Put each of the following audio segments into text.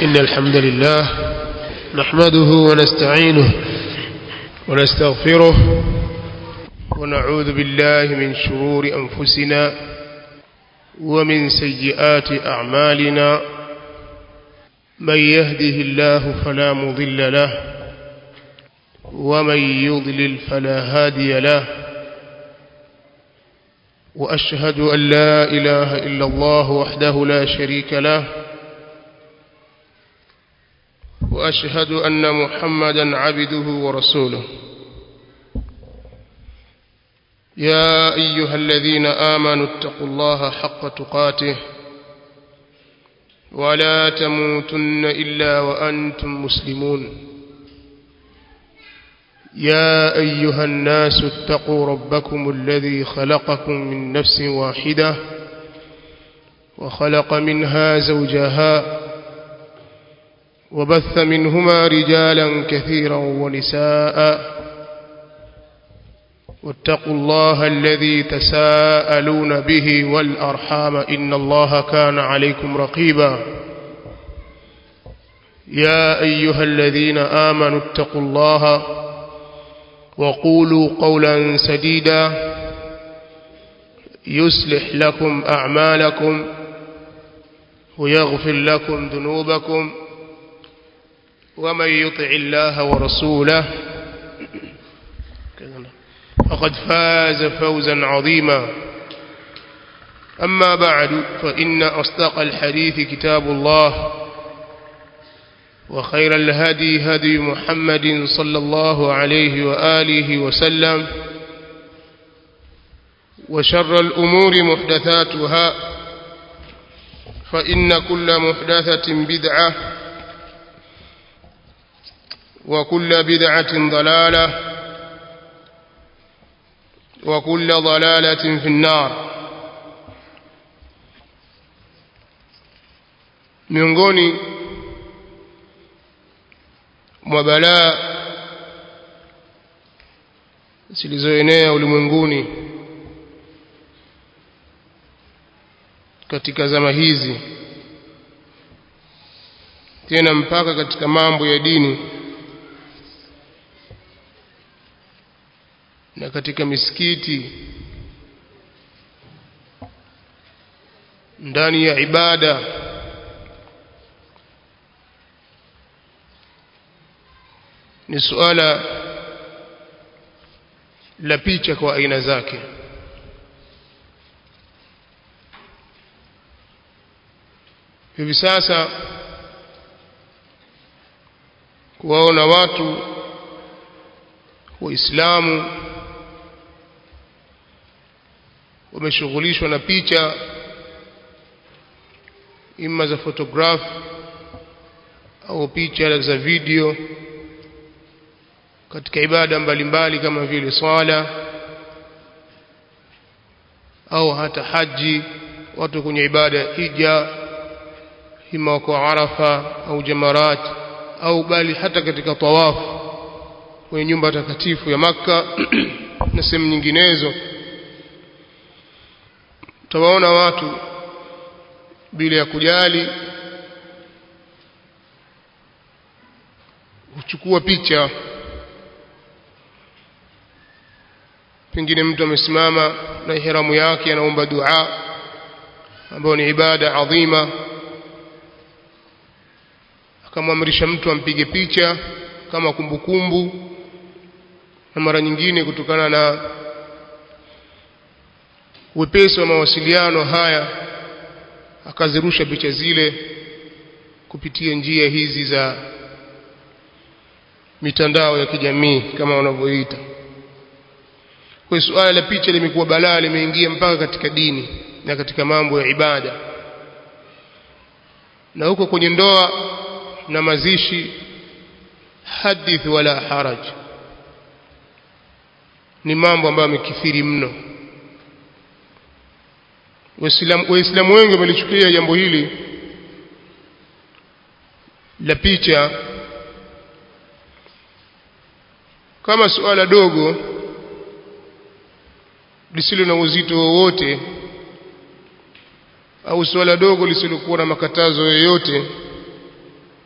إن الحمد لله نحمده ونستعينه ونستغفره ونعوذ بالله من شرور أنفسنا ومن سيئات أعمالنا من يهده الله فلا مضل له ومن يضلل فلا هادي له وأشهد أن لا إله إلا الله وحده لا شريك له وأشهد أن محمدا عبده ورسوله يا أيها الذين آمنوا اتقوا الله حق تقاته ولا تموتن إلا وأنتم مسلمون يا أيها الناس اتقوا ربكم الذي خلقكم من نفس واحدة وخلق منها زوجها وبث منهما رجالا كثيرا ونساء واتقوا الله الذي تساءلون به والأرحام إن الله كان عليكم رقيبا يا أيها الذين آمنوا اتقوا الله وقولوا قولا سديدا يصلح لكم أعمالكم ويغفر لكم ذنوبكم ومن يطع الله ورسوله فقد فاز فوزا عظيما أما بعد فإن أصدق الحديث كتاب الله وخير الهدي هدي محمد صلى الله عليه وآله وسلم وشر الأمور محدثاتها فإن كل محدثة بدعة وكل بدعة ضلالة وكل ضلالة في النار miongoni mwa balaa zilizoenea ulimwenguni katika zama hizi tena mpaka katika mambo ya dini na katika misikiti ndani ya ibada ni suala la picha kwa aina zake hivi sasa kuwaona watu waislamu wameshughulishwa na picha ima za photograph au picha za video katika ibada mbalimbali kama vile swala au hata haji watu kwenye ibada ya hija ima wako arafa au jamarat au bali hata katika tawafu kwenye nyumba takatifu ya makka na sehemu nyinginezo utawaona watu bila ya kujali huchukua picha pengine mtu amesimama na ihramu yake anaomba dua ambayo ni ibada adhima akamwamrisha mtu ampige picha kama kumbukumbu kumbu, na mara nyingine kutokana na wepesi wa mawasiliano haya akazirusha picha zile kupitia njia hizi za mitandao ya kijamii kama wanavyoita kwa suala la picha limekuwa balaa limeingia mpaka katika dini na katika mambo ya ibada na huko kwenye ndoa na mazishi hadith wala haraj ni mambo ambayo yamekithiri mno waislamu wengi wamelichukulia jambo hili la picha kama suala dogo lisilo na uzito wowote au suala dogo lisilokuwa na makatazo yoyote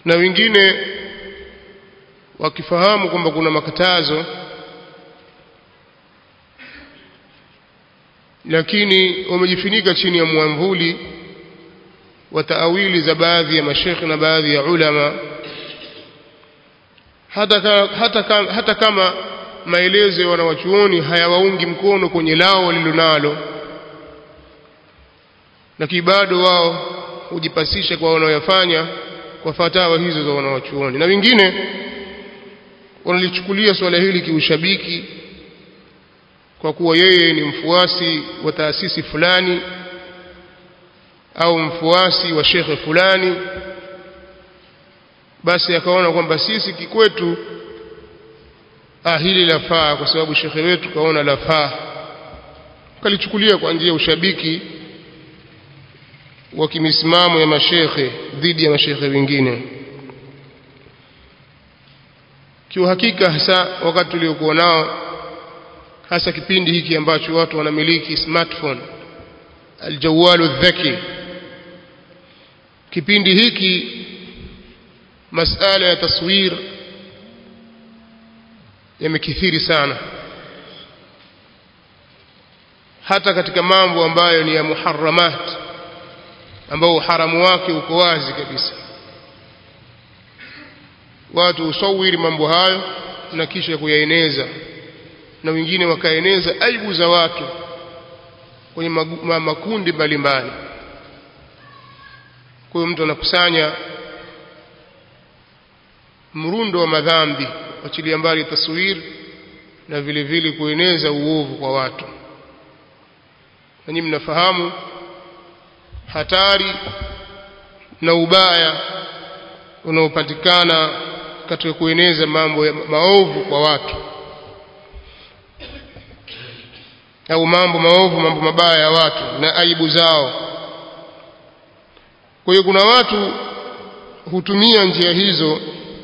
na wengine wakifahamu kwamba kuna makatazo lakini wamejifunika chini ya mwamvuli wa taawili za baadhi ya mashekhe na baadhi ya ulama hata, ka, hata, ka, hata kama maelezo ya wanawachuoni hayawaungi mkono kwenye lao walilonalo lakini bado wao hujipasisha kwa wanaoyafanya kwa fatawa hizo za wanawachuoni na wengine wanalichukulia swala hili kiushabiki kwa kuwa yeye ni mfuasi wa taasisi fulani au mfuasi wa shekhe fulani basi akaona kwamba sisi kikwetu ah hili lafaa kwa sababu shekhe wetu kaona lafaa kalichukulia kwa njia ya ushabiki wa kimisimamo ya mashekhe dhidi ya mashekhe wengine kiuhakika hasa wakati tuliokuwa nao hasa kipindi hiki ambacho watu wanamiliki smartphone aljawalu dhaki kipindi hiki masala ya taswir yamekithiri sana hata katika mambo ambayo ni ya muharramat ambao uharamu wake uko wazi kabisa watu usawiri mambo hayo na kisha kuyaeneza na wengine wakaeneza aibu za watu kwenye makundi mbalimbali kwa hiyo mtu anakusanya mrundo wa madhambi achilia mbali taswir na vile vile kueneza uovu kwa watu na nyinyi mnafahamu hatari na ubaya unaopatikana katika kueneza mambo ya maovu kwa watu au mambo maovu mambo mabaya ya watu na aibu zao kwa hiyo kuna watu hutumia njia hizo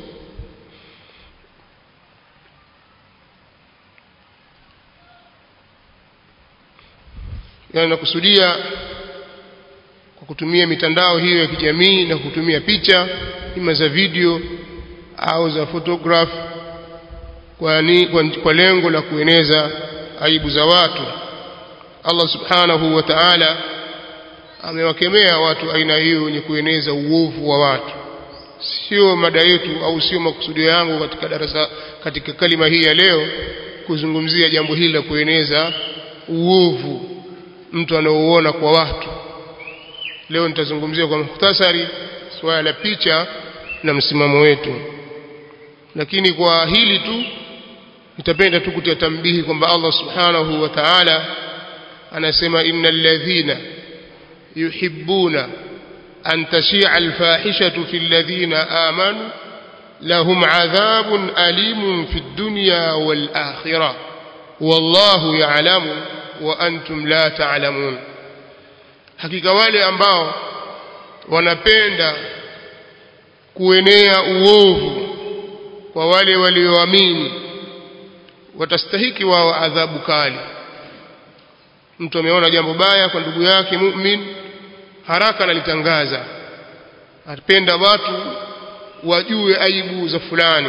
yani nakusudia kwa kutumia mitandao hiyo ya kijamii na kutumia picha ima za video au za photograph kwa, ni, kwa, kwa lengo la kueneza aibu za watu Allah subhanahu wa ta'ala amewakemea watu aina hiyo wenye kueneza uovu wa watu sio mada yetu au sio makusudio yangu katika darasa katika kalima hii ya leo kuzungumzia jambo hili la kueneza uovu mtu anaouona kwa watu leo nitazungumzia kwa muhtasari swala la picha na msimamo wetu lakini kwa hili tu nitapenda tu kutia tambihi kwamba Allah subhanahu wa ta'ala anasema innal ladhina yuhibbuna an tashi'a alfahishatu fil ladhina amanu lahum adhabun alimun fid dunya wal akhirah wallahu ya'lamu wa antum la ta'lamun hakika wale ambao wanapenda kuenea uovu kwa wale walioamini watastahiki wao adhabu kali mtu ameona jambo baya kwa ndugu yake mu'min haraka analitangaza apenda watu wajue aibu za fulani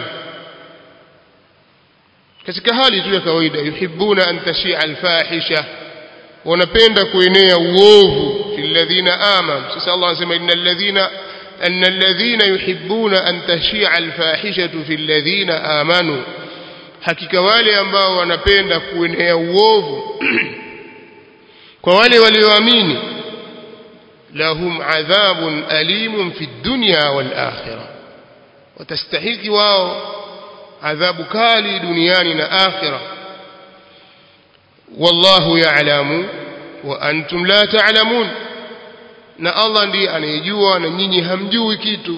katika hali tu ya kawaida yuhibbuna an tashia alfahisha wanapenda kuenea uovu fil ladhina amanu sasa Allah anasema innal ladhina أن الذين يحبون أن تشيع الفاحشة في الذين آمنوا hakika wale ambao wanapenda kuenea uovu kwa wale walioamini lahum adhabun alimun fi dunya wal akhirah watastahiki wao adhabu kali duniani na akhirah wallahu ya'lamu wa antum la ta'lamun na Allah ndiye anayejua na nyinyi hamjui kitu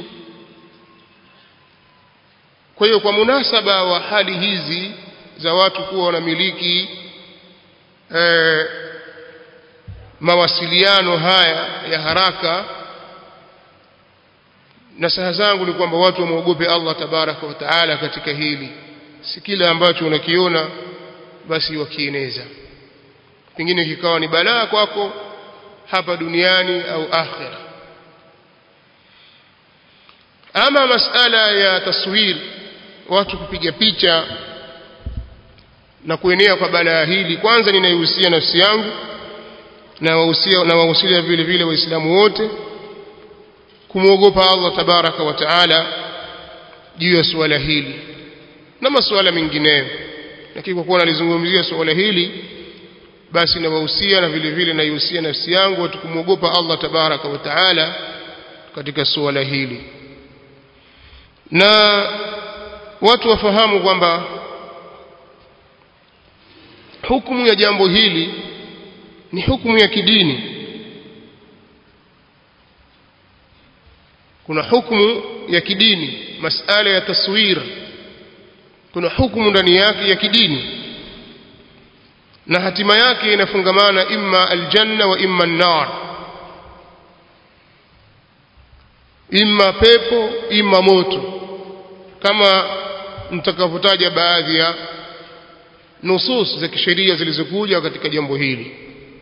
kwa hiyo kwa munasaba wa hali hizi za watu kuwa wanamiliki eh, mawasiliano haya ya haraka nasaha zangu ni kwamba watu wamwogope Allah tabaraka wa taala katika hili si kile ambacho unakiona basi wakieneza pengine kikawa ni balaa kwako hapa duniani au akhira ama masala ya taswir watu kupiga picha na kuenea kwa balaa hili kwanza ninaihusia nafsi yangu na wahusia na wahusia vile vile waislamu wote kumwogopa Allah tabaraka wa taala juu ya suala hili na masuala mengineyo lakini kwa kuwa nalizungumzia suala hili basi nawahusia na vile vile naihusia nafsi yangu watu kumwogopa Allah tabaraka wa taala katika suala hili na watu wafahamu kwamba hukumu ya jambo hili ni hukumu ya kidini kuna hukumu ya kidini masala ya taswir kuna hukumu ndani yake ya kidini na hatima yake inafungamana imma aljanna wa imma an-nar imma pepo imma moto kama mtakavyotaja baadhi ya nusus za kisheria zilizokuja katika jambo hili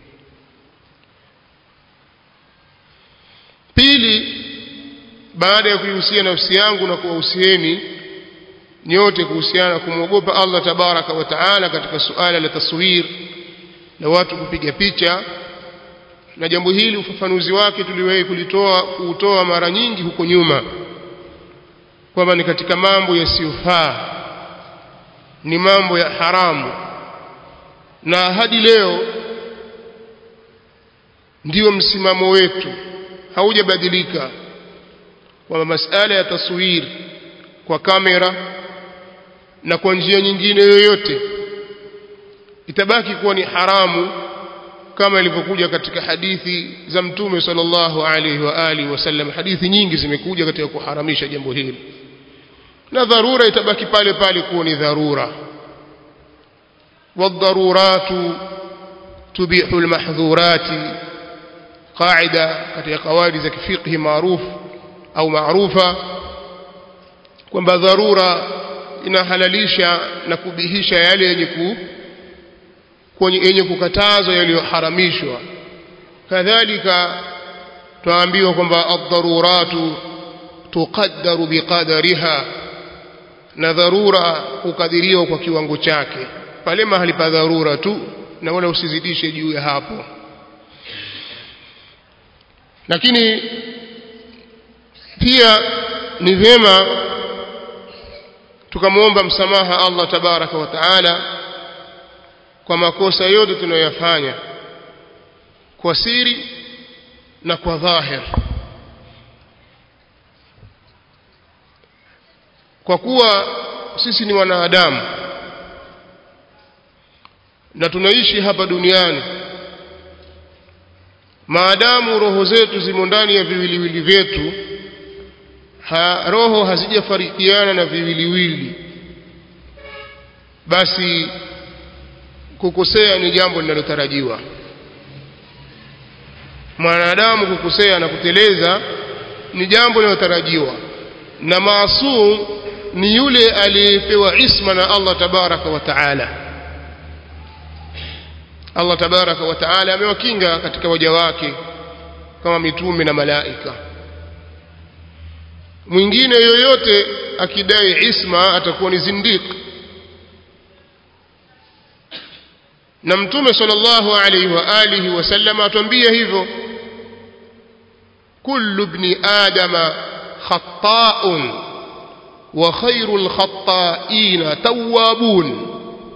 pili baada ya kuihusia nafsi yangu na kuwahusieni nyote kuhusiana kumwogopa Allah tabaraka wa taala katika suala la taswir na watu kupiga picha na jambo hili ufafanuzi wake tuliwahi kulitoa kuutoa mara nyingi huko nyuma kwamba ni katika mambo yasiyofaa ni mambo ya haramu na hadi leo ndio msimamo wetu haujabadilika kwamba masala ya taswir kwa kamera na kwa njia nyingine yoyote itabaki kuwa ni haramu kama ilivyokuja katika hadithi za mtume sallallahu alaihi wa alihi wasallam hadithi nyingi zimekuja katika kuharamisha jambo hili na dharura itabaki pale pale kuwa ni dharura والضرورات تبيح المحظورات قاعدة katika kawaidi za kifiqhi maarufu au maarufa kwamba dharura inahalalisha na kubihisha yale yenye ku kwenye yenye kukatazwa yaliyoharamishwa kadhalika twaambiwa kwamba ad-daruratu tuqaddaru biqadariha na dharura hukadiriwa kwa kiwango chake pale mahali pa dharura tu na wala usizidishe juu ya hapo lakini pia ni vyema tukamwomba msamaha Allah tabaraka wa taala kwa makosa yote tunayoyafanya kwa siri na kwa dhahir kwa kuwa sisi ni wanadamu na tunaishi hapa duniani maadamu roho zetu zimo ndani ya viwiliwili vyetu ha, roho hazijafarikiana na viwiliwili basi kukosea ni jambo linalotarajiwa mwanadamu kukosea na kuteleza ni jambo linalotarajiwa na maasum ni yule aliyepewa isma na Allah tabaraka wa taala Allah tabaraka wa taala amewakinga katika waja wake kama mitume na malaika mwingine yoyote akidai isma atakuwa ni zindiki na mtume sallallahu alaihi wa alihi wasallam atuambia hivyo kullu ibni adama khata'un wa khairul khata'ina tawwabun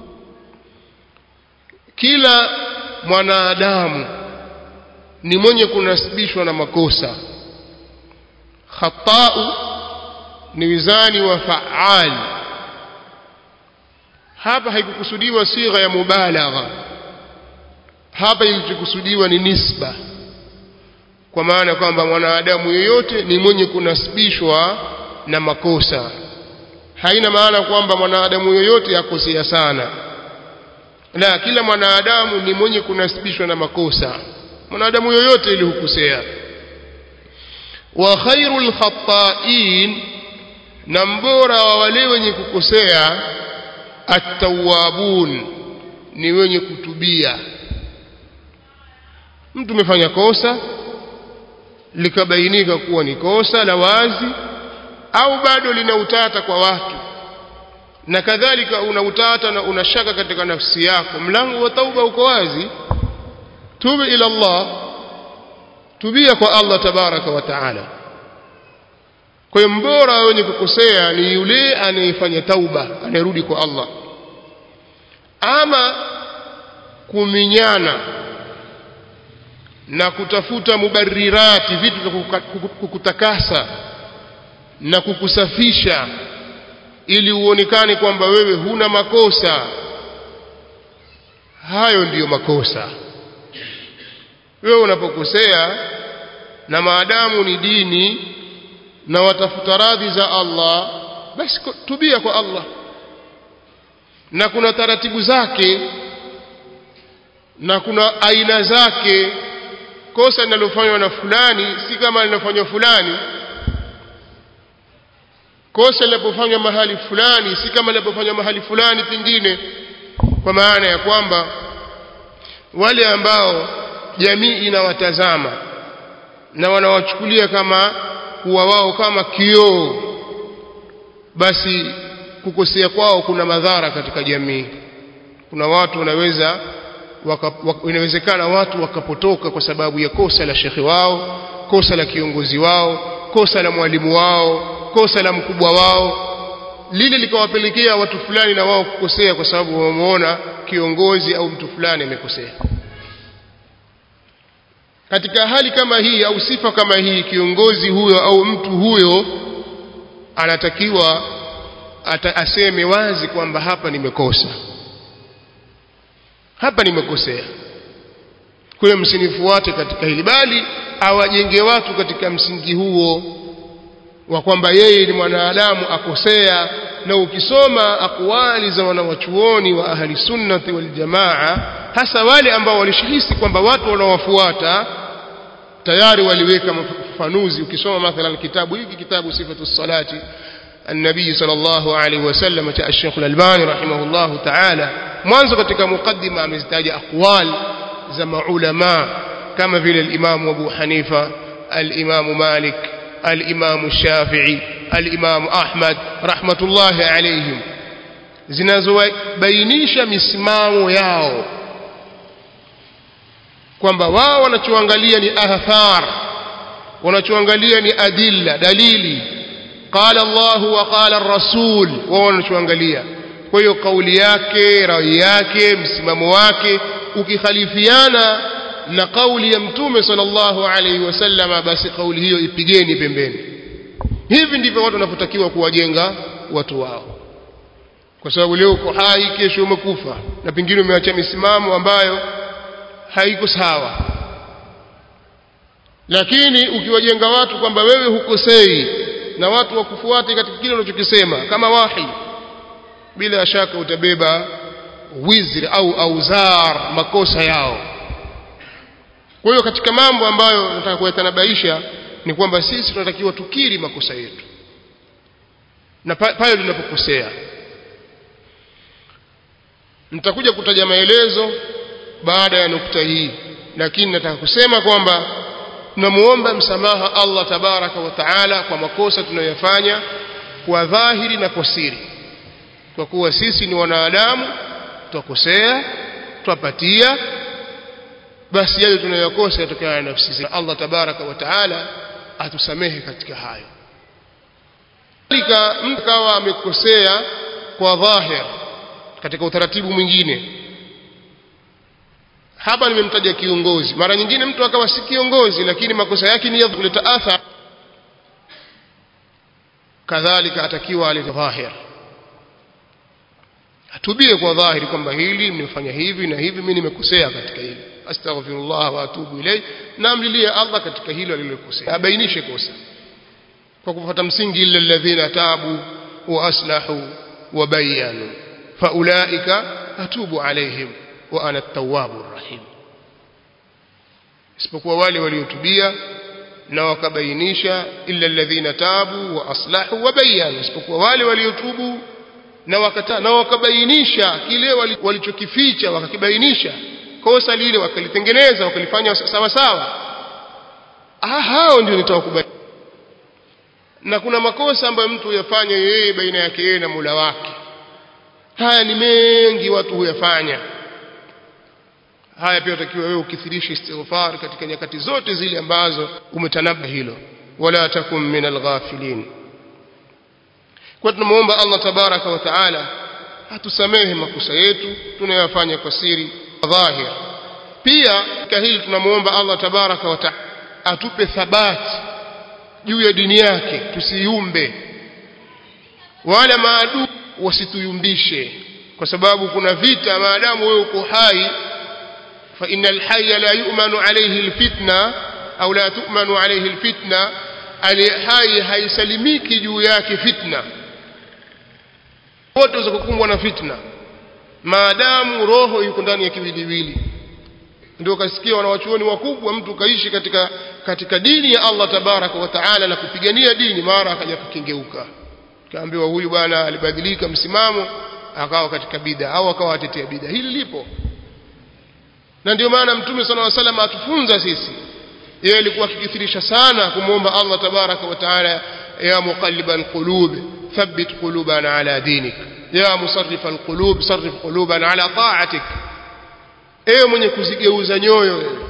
kila mwanadamu ni mwenye kunasibishwa na makosa khata'u ni wizani wa fa'al hapa haikukusudiwa sigha ya mubalagha hapa ilichokusudiwa ni nisba kwa maana kwamba mwanadamu yeyote ni mwenye kunasibishwa na makosa haina maana kwamba mwanadamu yeyote akosea sana la kila mwanadamu ni mwenye kunasibishwa na makosa mwanadamu yoyote ili hukosea wa khairul khata'in na mbora wa wale wenye kukosea at-tawwabun ni wenye kutubia mtu umefanya kosa likabainika kuwa ni kosa la wazi au bado lina utata kwa watu na kadhalika una utata na una shaka katika nafsi yako mlango wa tauba uko wazi tubu ila Allah tubia kwa Allah tabaraka wa taala kwa hiyo mbora wenye kukosea ni yule anayefanya tauba anayerudi kwa Allah ama kuminyana na kutafuta mubarirati vitu vya kukutakasa na kukusafisha ili uonekane kwamba wewe huna makosa hayo ndiyo makosa wewe unapokosea na maadamu ni dini na watafuta radhi za Allah basi tubia kwa Allah na kuna taratibu zake na kuna aina zake kosa linalofanywa na fulani si kama linafanywa fulani kosa linapofanywa mahali fulani si kama linapofanywa mahali fulani pengine kwa maana ya kwamba wale ambao jamii inawatazama na wanawachukulia kama kuwa wao kama kioo basi kukosea kwao kuna madhara katika jamii kuna watu wanaweza waka, waka, inawezekana watu wakapotoka kwa sababu ya kosa la shekhi wao kosa la kiongozi wao kosa la mwalimu wao kosa la mkubwa wao lile likawapelekea watu fulani na wao kukosea kwa sababu wameona kiongozi au mtu fulani amekosea katika hali kama hii au sifa kama hii kiongozi huyo au mtu huyo anatakiwa ata, aseme wazi kwamba hapa nimekosa hapa nimekosea kwa hiyo msinifuate katika hili bali awajenge watu katika msingi huo wa kwamba yeye ni mwanadamu akosea na ukisoma akwali za wanawachuoni wa ahli sunnati wal jamaa hasa wale ambao walishihisi kwamba watu wanawafuata tayari waliweka mafafanuzi ukisoma mathalan kitabu hiki kitabu sifatu salati النبي صلى الله عليه وسلم جاء الشيخ الألباني رحمه الله تعالى mwanzo katika mukaddima amezitaja aqwal za maulama kama vile al-Imam Abu Hanifa al-Imam Malik al-Imam Shafi'i al-Imam Ahmad rahmatullahi alayhim zinazobainisha misimamo yao kwamba wao wanachoangalia ni athar wanachoangalia ni adilla dalili qala Allah wa qala ar-rasul wao wanachoangalia kwa hiyo kauli yake rai yake msimamo wake ukikhalifiana na kauli ya mtume sallallahu alaihi wasallama basi kauli hiyo ipigeni pembeni hivi ndivyo watu wanapotakiwa kuwajenga watu wao kwa sababu leo uko hai kesho umekufa na pengine umeacha misimamo ambayo haiko sawa lakini ukiwajenga watu kwamba wewe hukosei na watu wakufuate katika kile unachokisema kama wahi bila shaka utabeba wizri au auzar makosa yao kwa hiyo katika mambo ambayo nataka kuyatanabaisha ni kwamba sisi tunatakiwa tukiri makosa yetu na pale tunapokosea nitakuja kutaja maelezo baada ya nukta hii lakini nataka kusema kwamba tunamuomba msamaha Allah tabaraka wa taala kwa makosa tunayoyafanya kwa dhahiri na kwa siri kwa kuwa sisi ni wanadamu twakosea twapatia basi yale tunayokosa yatokana na nafsi zetu Allah tabaraka wa taala atusamehe katika hayo kadhalika mtu kawa amekosea kwa dhahir katika utaratibu mwingine hapa nimemtaja kiongozi mara nyingine mtu akawa si kiongozi lakini makosa yake ni ya kuleta athari kadhalika atakiwa alete dhahir atubie kwa dhahiri kwamba hili nimefanya hivi na hivi mimi nimekosea katika hili astaghfirullah wa atubu ilay na amlilie Allah katika hilo alilokosea abainishe kosa kwa kufuata msingi illa alladhina tabu wa aslahu wa bayanu faulaika atubu alaihim wa ana at-tawwabur rahim isipokuwa wale waliotubia na wakabainisha illa alladhina tabu wa aslahu wa bayanu isipokuwa wale waliotubu na wakata na wakabainisha kile walichokificha wakakibainisha kosa lile wakalitengeneza wakalifanya sawa sawa ah hao ndio nitawakubali na kuna makosa ambayo mtu huyafanya yeye baina yake yeye na Mola wake haya ni mengi watu huyafanya haya pia utakiwa wewe ukithirisha istighfar katika nyakati zote zile ambazo umetanaba hilo wala takum min alghafilin kwa tunamuomba Allah tabaraka wa taala atusamehe makosa yetu tunayofanya kwa siri dhahir pia katika hili tunamuomba Allah tabaraka wa taala atupe thabati juu ya dini yake tusiumbe wala maadui wasituyumbishe kwa sababu kuna vita maadamu wewe uko hai fa innal hayya la yu'manu alayhi alfitna au la tu'manu alayhi alfitna ali hai haisalimiki juu yake fitna wote watakukumbwa na fitna maadamu roho yuko ndani ya kiwiliwili ndio kasikia wanawachuoni wakubwa mtu kaishi katika katika dini ya Allah tabaraka wa taala na kupigania dini mara akaja kukengeuka kaambiwa huyu bwana alibadilika msimamo akawa katika bid'a au akawa atetea bid'a hili lipo na ndio maana mtume sana wa sallam atufunza sisi yeye alikuwa akikithirisha sana kumwomba Allah tabaraka wa taala ya muqalliban qulub thabbit qulubana ala dinik ya musarrifal qulub sarrif qulubana ala ta'atik ewe mwenye kuzigeuza nyoyo wewe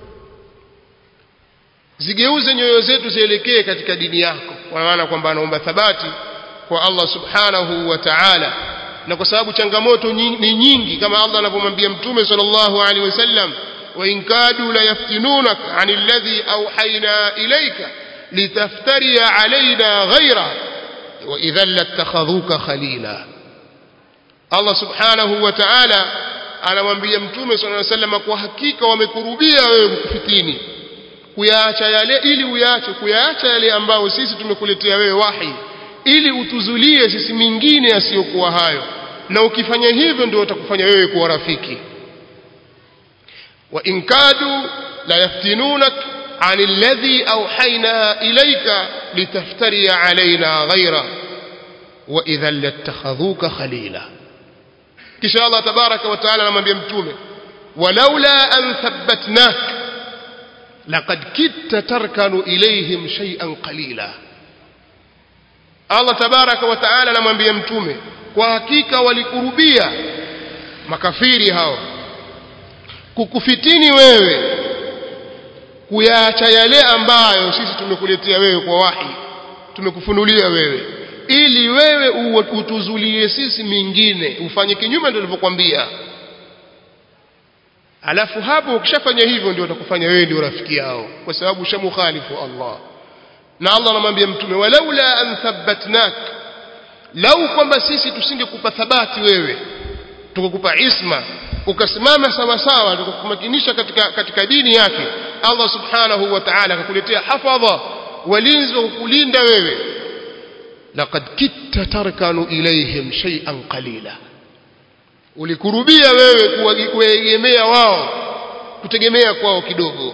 zigeuze nyoyo zetu zielekee katika dini yako kwa maana kwamba anaomba thabati kwa Allah subhanahu wa ta'ala na kwa sababu changamoto ni nyingi kama Allah anavyomwambia mtume sallallahu alaihi wasallam wa in kadu la yaftinunak anil ladhi awhayna ilayka litaftari alaina ghayra wa idhan latakhadhuka khalila Allah subhanahu wa ta'ala anamwambia mtume sallallahu alaihi wasallam kwa hakika wamekurubia wewe kukufitini kuyaacha yale ili uyaache kuyaacha yale ambayo sisi tumekuletea wewe wahi ili utuzulie sisi mingine yasiyokuwa hayo na ukifanya hivyo ndio utakufanya wewe kuwa rafiki wa in kadu la yaftinunak عن الذي أوحينا إليك لتفتري علينا غيره وإذا لاتخذوك خليلا كش الله تبارك وتعالى لما بيمتومه ولولا أن ثبتناك لقد كدت تركن إليهم شيئا قليلا Allah tabaraka wa taala anamwambia mtume kwa hakika walikurubia makafiri hao kukufitini wewe kuyaacha yale ambayo sisi tumekuletea wewe kwa wahi tumekufunulia wewe ili wewe utuzulie sisi mingine ufanye kinyume ndio nilivyokuambia alafu hapo ukishafanya hivyo ndio utakufanya wewe ndio rafiki yao kwa sababu ushamukhalifu Allah na Allah anamwambia mtume walaula an thabbatnak lau kwamba sisi tusingekupa thabati wewe tukakupa isma ukasimama sawa sawa tukakumakinisha katika katika dini yake Allah subhanahu wa ta'ala akakuletea hafadha walinzi wa kukulinda wewe laqad kitta tarkanu ilayhim shay'an qalila ulikurubia wewe kuegemea wao kutegemea kwao kidogo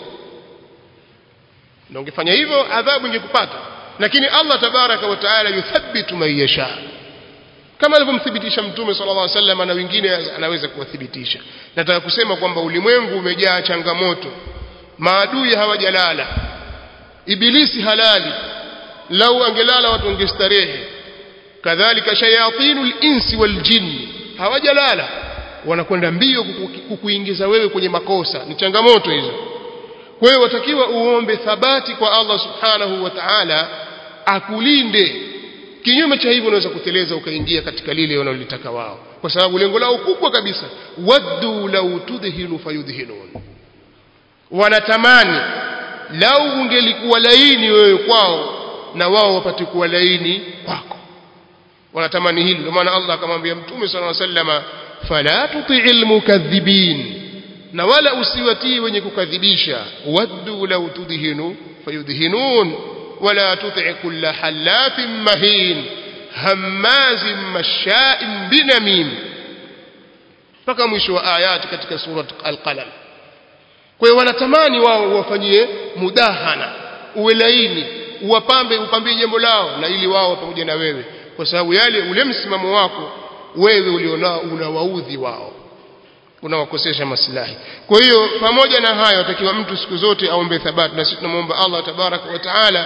na ungefanya hivyo adhabu ingekupata lakini Allah tabaraka wa taala yuthabbitu man yasha kama alivyomthibitisha mtume sallallahu alaihi wasallam na wengine anaweza kuwathibitisha nataka kusema kwamba ulimwengu umejaa changamoto maadui hawajalala ibilisi halali lau angelala watu wangestarehe kadhalika shayatinul insi wal jinni hawajalala wanakwenda mbio kukuingiza wewe kwenye makosa ni changamoto hizo kwa hiyo watakiwa uombe thabati kwa Allah subhanahu wa ta'ala akulinde kinyume cha hivyo unaweza kuteleza ukaingia katika lile wanalolitaka wao kwa sababu lengo lao kubwa kabisa waddu law tudhinu fayudhinun wanatamani lau ungelikuwa laini wewe kwao na wao wapate kuwa laini kwako wanatamani hili ndio maana Allah akamwambia mtume sallallahu alaihi wasallama fala tuti'il mukaththibin na wala usiwatii wenye kukadhibisha waddu law tudhinu fayudhinun wala tuti' kulla halafin mahin hammazin masha'in binamim mpaka mwisho wa ayati katika surat al-qalam kwa hiyo wanatamani wao wafanyie mudahana uwe laini uwapambe upambie jambo lao na ili wao pamoja na wewe kwa sababu yale ule msimamo wako wewe ulionao unawaudhi wao unawakosesha maslahi kwa hiyo pamoja na hayo atakiwa mtu siku zote aombe thabati na sisi tunamwomba Allah tabaraka wa taala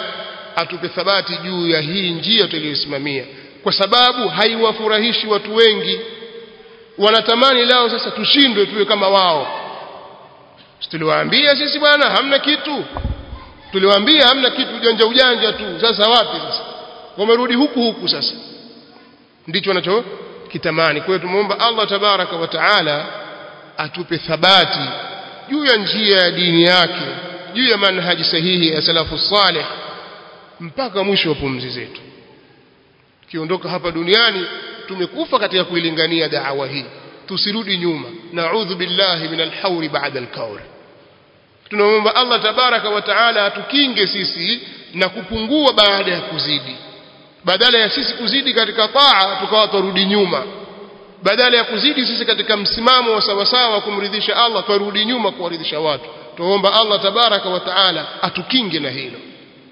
atupe thabati juu ya hii njia tuliyosimamia kwa sababu haiwafurahishi watu wengi wanatamani lao sasa tushindwe tuwe kama wao tuliwaambia sisi bwana hamna kitu tuliwaambia hamna kitu ujanja ujanja tu sasa wapi sasa wamerudi huku huku sasa ndicho wanachokitamani kwa hiyo tumuomba Allah tabaraka wa taala atupe thabati juu ya njia ya dini yake juu ya manhaji sahihi ya salafu salih mpaka mwisho wa pumzi zetu kiondoka hapa duniani tumekufa katika kuilingania da'wa hii tusirudi nyuma na'udhu billahi min al-hawri ba'da al-kawl tunaomba Allah tabaraka wa taala atukinge sisi na kupungua baada ya kuzidi badala ya sisi kuzidi katika taa tukawa turudi nyuma badala ya kuzidi sisi katika msimamo wa sawasawa kumridhisha Allah turudi nyuma kuwaridhisha watu tuomba Allah tabaraka wa taala atukinge na hilo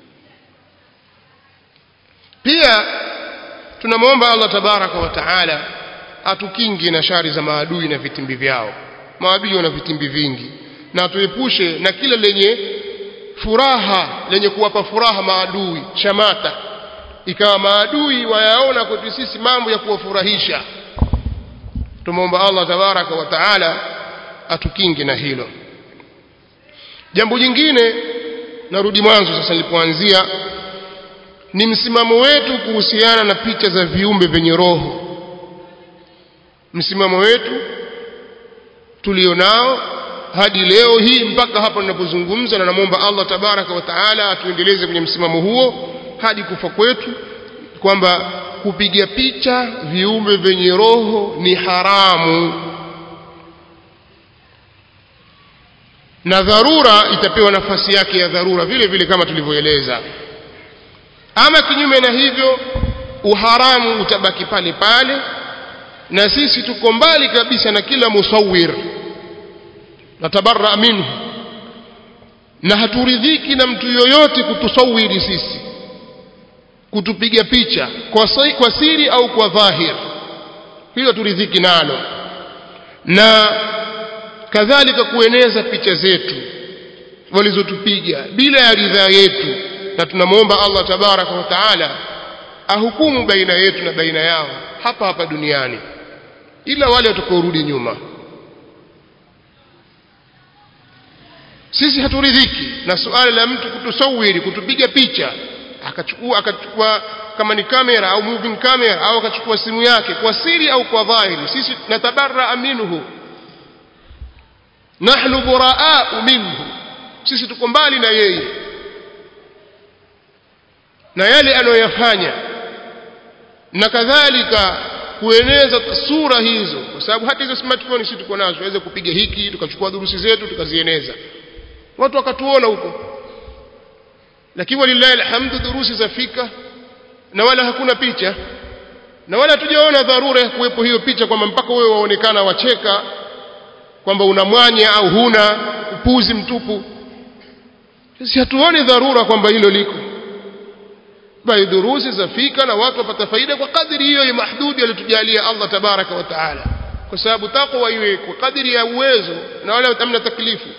pia tunamwomba Allah tabaraka wa taala atukinge na shari za maadui na vitimbi vyao maadui wana vitimbi vingi na atuepushe na kila lenye furaha lenye kuwapa furaha maadui shamata ikawa maadui wayaona kwetu sisi mambo ya kuwafurahisha tumomba Allah tabaraka wa taala atukinge na hilo jambo jingine narudi mwanzo sasa nilipoanzia ni msimamo wetu kuhusiana na picha za viumbe vyenye roho msimamo wetu tulionao hadi leo hii mpaka hapa ninapozungumza na namwomba Allah tabaraka wa taala atuendeleze kwenye msimamo huo hadi kufa kwetu kwamba kupiga picha viumbe vyenye roho ni haramu na dharura itapewa nafasi yake ya dharura vile vile kama tulivyoeleza ama kinyume na hivyo uharamu utabaki pale pale na sisi tuko mbali kabisa na kila musawir natabarra minhu na haturidhiki na mtu yoyote kutusawiri sisi kutupiga picha kwa, sai, kwa siri au kwa dhahir hilo turidhiki nalo na kadhalika kueneza picha zetu walizotupiga bila ya ridhaa yetu na tunamwomba Allah tabaraka wa taala ahukumu baina yetu na baina yao hapa hapa duniani ila wale watakaorudi nyuma sisi haturidhiki na suala la mtu kutusawiri kutupiga picha akachukua akachukua kama ni kamera au moving camera au akachukua simu yake kwa siri au kwa dhahiri sisi natabarra minhu nahnu buraa'u minhu sisi tuko mbali na yeye na yale anayoyafanya na kadhalika kueneza sura hizo kwa sababu hata hizo smartphone sisi tuko nazo tuweze kupiga hiki tukachukua durusi zetu tukazieneza watu wakatuona huko lakini walillahi alhamdu durusi zafika na wala hakuna picha na wala hatujaona dharura ya kuwepo hiyo picha kwamba mpaka wewe waonekana wacheka kwamba una mwanya au huna upuzi mtupu sisi hatuoni dharura kwamba hilo liko bali durusi zafika na watu wapata faida kwa kadiri hiyo ya mahdudi aliyotujalia Allah tabaraka wa taala kwa sababu takwa iwe kwa kadiri ya uwezo na wala hamna taklifu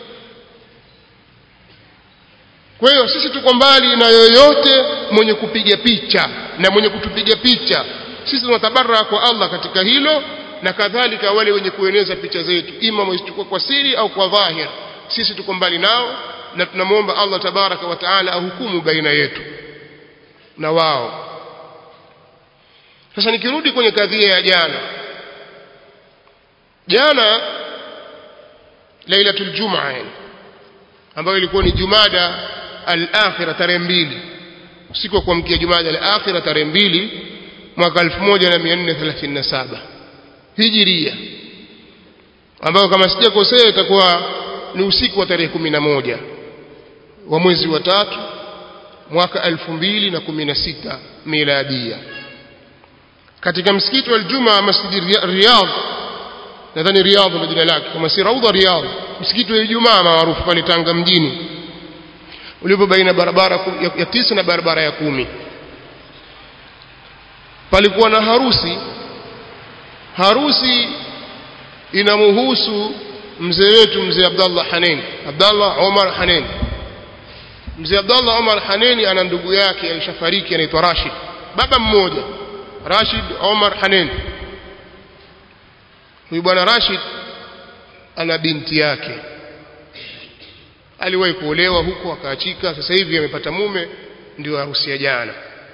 kwa hiyo sisi tuko mbali na yoyote mwenye kupiga picha na mwenye kutupiga picha sisi tunatabarra kwa Allah katika hilo na kadhalika wale wenye kueneza picha zetu ima wazichukua kwa siri au kwa dhahir sisi tuko mbali nao na tunamwomba Allah tabaraka wa taala ahukumu baina yetu na wao sasa nikirudi kwenye kadhia ya jana jana lailatul jumaa ambayo ilikuwa ni jumada al-akhira tarehe mbili usiku wa kuamkia jumada al-akhira tarehe mbili mwaka 1437 hijiria ambayo kama sijakosea itakuwa ni usiku wa tarehe 11 wa mwezi wa tatu mwaka 2016 miladia katika msikiti wa Ijumaa Masjid Riyadh nadhani Riyadh ndio jina lake kama si Raudha Riyadh msikiti wa Ijumaa maarufu pale Tanga mjini ulipo baina barabara ya, ya tisa na barabara ya kumi palikuwa na harusi harusi inamhusu mzee wetu mzee Abdallah Hanen Abdallah Omar Hanen mzee Abdullah Omar Haneni ana ndugu yake alishafariki anaitwa Rashid baba mmoja Rashid Omar Haneni huyu bwana Rashid ana binti yake aliwahi kuolewa huko akaachika sasa hivi amepata mume ndio harusi ya jana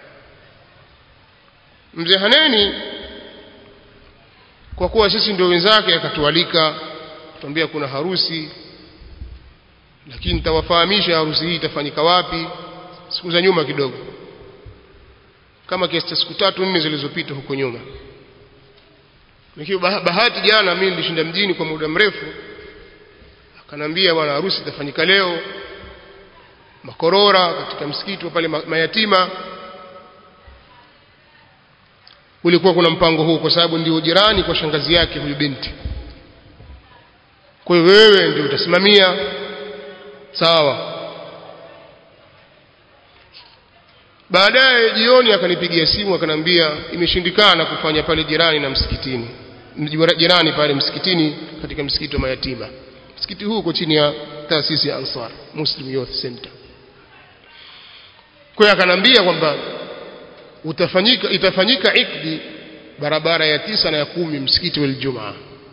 mzee Haneni kwa kuwa sisi ndio wenzake akatualika tuambia kuna harusi lakini nitawafahamisha harusi hii itafanyika wapi siku za nyuma kidogo kama kiasi cha siku tatu nne zilizopita huko nyuma nikiwa bahati jana mimi nilishinda mjini kwa muda mrefu akanambia bwana harusi itafanyika leo makorora katika msikiti wa pale mayatima ulikuwa kuna mpango huu kwa sababu ndio jirani kwa shangazi yake huyu binti kwa hiyo wewe ndio utasimamia sawa baadaye jioni akanipigia simu akanambia imeshindikana kufanya pale jirani na msikitini jirani pale msikitini katika msikiti wa mayatima msikiti huu uko chini ya taasisi ya Ansar Muslim Youth Center kwa hiyo akanambia kwamba utafanyika itafanyika ikdi barabara ya tisa na ya kumi msikiti wa Ijumaa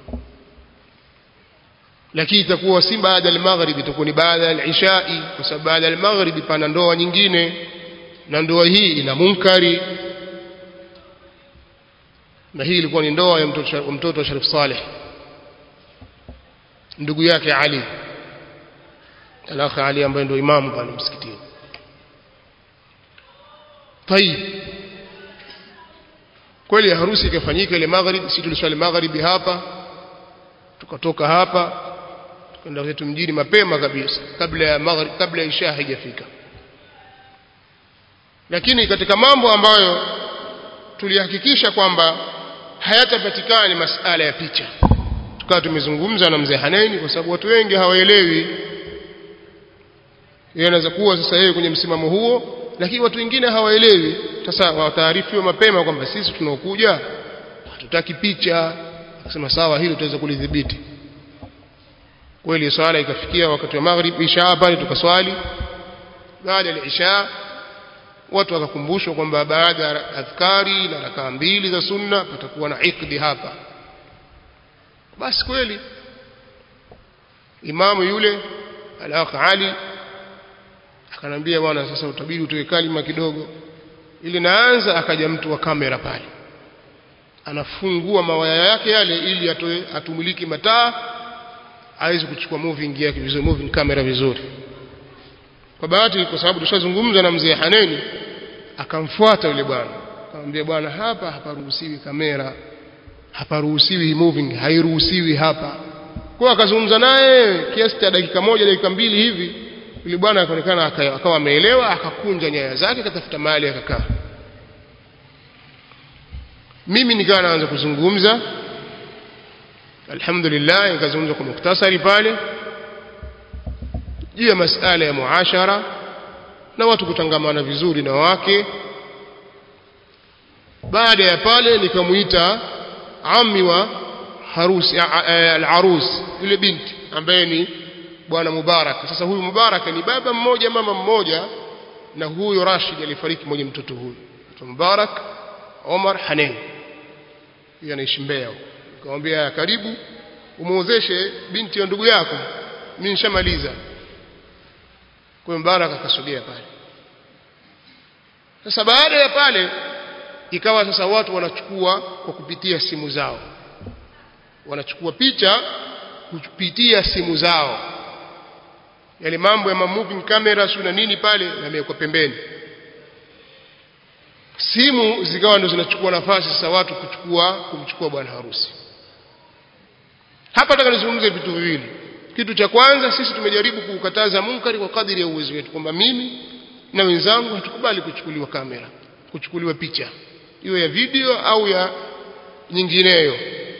lakini itakuwa si baada ya maghrib itakuwa ni baada ya ishai kwa sababu baada ya maghrib pana ndoa nyingine na ndoa hii ina munkari na hii ilikuwa ni ndoa ya mtoto mtoto wa Sharif Saleh ndugu yake Ali alakhi Ali ambaye ndio imamu pale msikitini طيب kweli harusi ikafanyika ile maghrib sisi tuliswali magharibi hapa tukatoka hapa tukaenda zetu mjini mapema kabisa kabla ya maghrib kabla ya isha haijafika lakini katika mambo ambayo tulihakikisha kwamba hayatapatikana ni masala ya picha tukawa tumezungumza na mzee Haneni kwa sababu watu wengi hawaelewi yeye anaweza kuwa sasa yeye kwenye msimamo huo lakini watu wengine hawaelewi sasa wataarifiwa mapema kwamba sisi tunaokuja hatutaki picha akasema sawa hilo tutaweza kulidhibiti kweli swala ikafikia wakati wa maghrib isha pale tukaswali baada ya isha watu wakakumbushwa kwamba baada ya adhkari na rakaa mbili za sunna patakuwa na ikdi hapa basi kweli imamu yule al-akh Ali akanambia bwana sasa utabidi utoe kalima kidogo ili naanza akaja mtu wa kamera pale anafungua mawaya yake yale ili atoe atumiliki mataa aweze kuchukua moving yake vizuri moving camera vizuri kwa bahati kwa sababu tushazungumza na mzee Haneni akamfuata yule bwana akamwambia bwana hapa haparuhusiwi kamera haparuhusiwi moving hairuhusiwi hapa kwa akazungumza naye kiasi cha dakika moja dakika mbili hivi yule bwana akaonekana akawa ameelewa akakunja nyaya zake akatafuta mahali akakaa mimi nikawa naanza kuzungumza alhamdulillah nikazungumza kwa muktasari pale juu ya masala ya muashara na watu kutangamana vizuri na wake baada ya pale nikamuita ammi wa harusi al-arus yule binti ambaye ni bwana Mubarak sasa huyu Mubarak ni baba mmoja mama mmoja na huyo Rashid alifariki mmoja mtoto huyu Mubarak Omar Hanen yeye anaishi Mbeya nikamwambia karibu umuozeshe binti ya ndugu yako mimi nishamaliza kwa Mubarak akasogea pale sasa baada ya pale ikawa sasa watu wanachukua kwa kupitia simu zao wanachukua picha kupitia simu zao yale mambo ya moving camera sio na nini pale yamewekwa pembeni simu zikawa ndo zinachukua nafasi sasa watu kuchukua kumchukua bwana harusi hapa nataka nizungumze vitu viwili kitu cha kwanza sisi tumejaribu kukataza munkari kwa kadiri ya uwezo wetu kwamba mimi na wenzangu hatukubali kuchukuliwa kamera kuchukuliwa picha iwe ya video au ya nyingineyo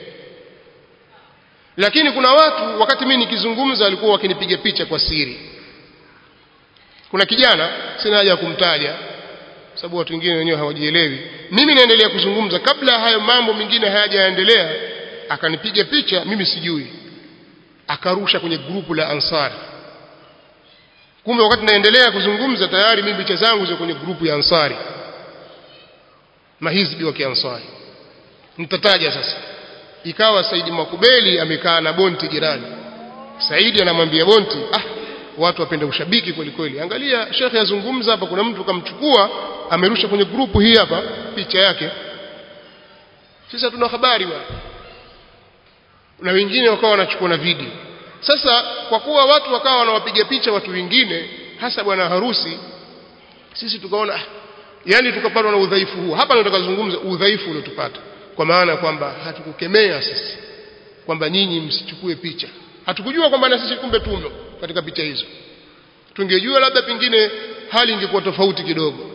lakini kuna watu wakati mimi nikizungumza walikuwa wakinipiga picha kwa siri kuna kijana sina haja ya kumtaja sababu watu wengine wenyewe hawajielewi mimi naendelea kuzungumza kabla hayo mambo mengine hayajaendelea akanipiga picha mimi sijui akarusha kwenye grupu la ansari kumbe wakati naendelea kuzungumza tayari mimi picha zangu ziko kwenye grupu ya Ansari mahizbi wa Kiansari nitataja sasa ikawa Saidi Makubeli amekaa na Bonti jirani Saidi anamwambia Bonti ah watu wapenda ushabiki kweli kweli angalia shekhe yazungumza hapa kuna mtu kamchukua amerusha kwenye grupu hii hapa picha yake sasa tuna habari bwana na wengine wakawa wanachukua na video sasa kwa kuwa watu wakawa wanawapiga picha watu wengine hasa bwana harusi sisi tukaona yani tukapatwa na udhaifu huu hapa nataka kuzungumza udhaifu uliotupata kwa maana kwamba hatukukemea sisi kwamba nyinyi msichukue picha hatukujua kwamba na sisi kumbe tumo katika picha hizo tungejua labda pengine hali ingekuwa tofauti kidogo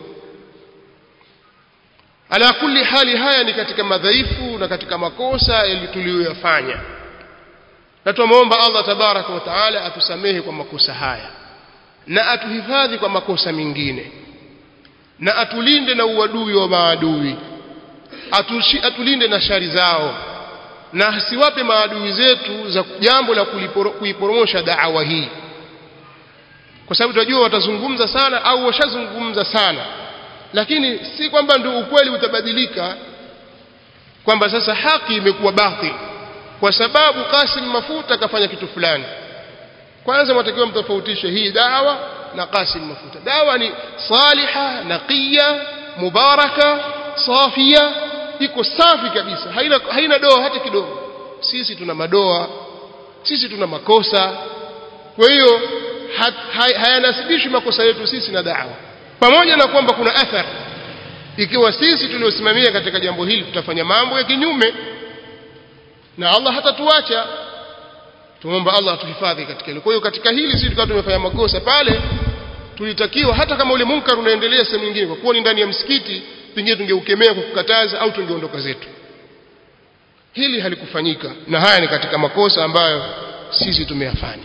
ala kulli hali haya ni katika madhaifu na katika makosa tuliyoyafanya na tunamuomba Allah tabaraka wa taala atusamehe kwa makosa haya na atuhifadhi kwa makosa mengine na atulinde na uadui wa maadui Atushi, atulinde na shari zao na asiwape maadui zetu za jambo la kuiporomosha da'wa hii kwa sababu tunajua watazungumza sana au washazungumza sana lakini si kwamba ndio ukweli utabadilika kwamba sasa haki imekuwa batil kwa sababu Kasim Mafuta kafanya kitu fulani kwanza mtakiwa mtofautishe hii dawa na Kasim Mafuta dawa ni saliha naqiya mubaraka safia iko safi kabisa haina haina doa hata kidogo sisi tuna madoa sisi tuna makosa kwa hiyo hayanasibishi makosa yetu sisi na dawa pamoja na kwamba kuna athar ikiwa sisi tuliosimamia katika jambo hili tutafanya mambo ya kinyume na Allah hatatuacha tuomba Allah atuhifadhi katika hilo kwa hiyo katika hili sisi tukawa tumefanya makosa pale tulitakiwa hata kama ule munkar unaendelea sehemu nyingine kwa kuwa ni ndani ya msikiti pengine tungeukemea kwa kukataza au tungeondoka zetu hili halikufanyika na haya ni katika makosa ambayo sisi tumeyafanya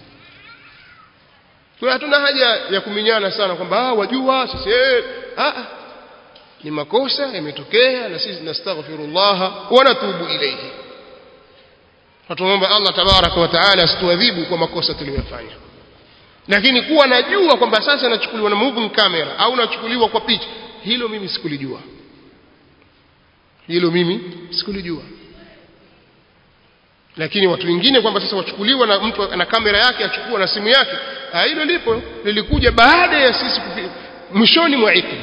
kwa hatuna haja ya kuminyana sana kwamba ah wajua sisi eh ah ni makosa yametokea na sisi nastaghfirullah wa natubu ilayhi Tunaomba Allah tabaraka wa taala asituadhibu kwa makosa tuliyofanya. Lakini kuwa najua kwamba sasa nachukuliwa na moving camera au nachukuliwa kwa picha, hilo mimi sikulijua. Hilo mimi sikulijua. Lakini watu wengine kwamba sasa wachukuliwa na mtu ana kamera yake achukua na simu yake, hilo lipo lilikuja baada ya sisi mwishoni mwa ikli.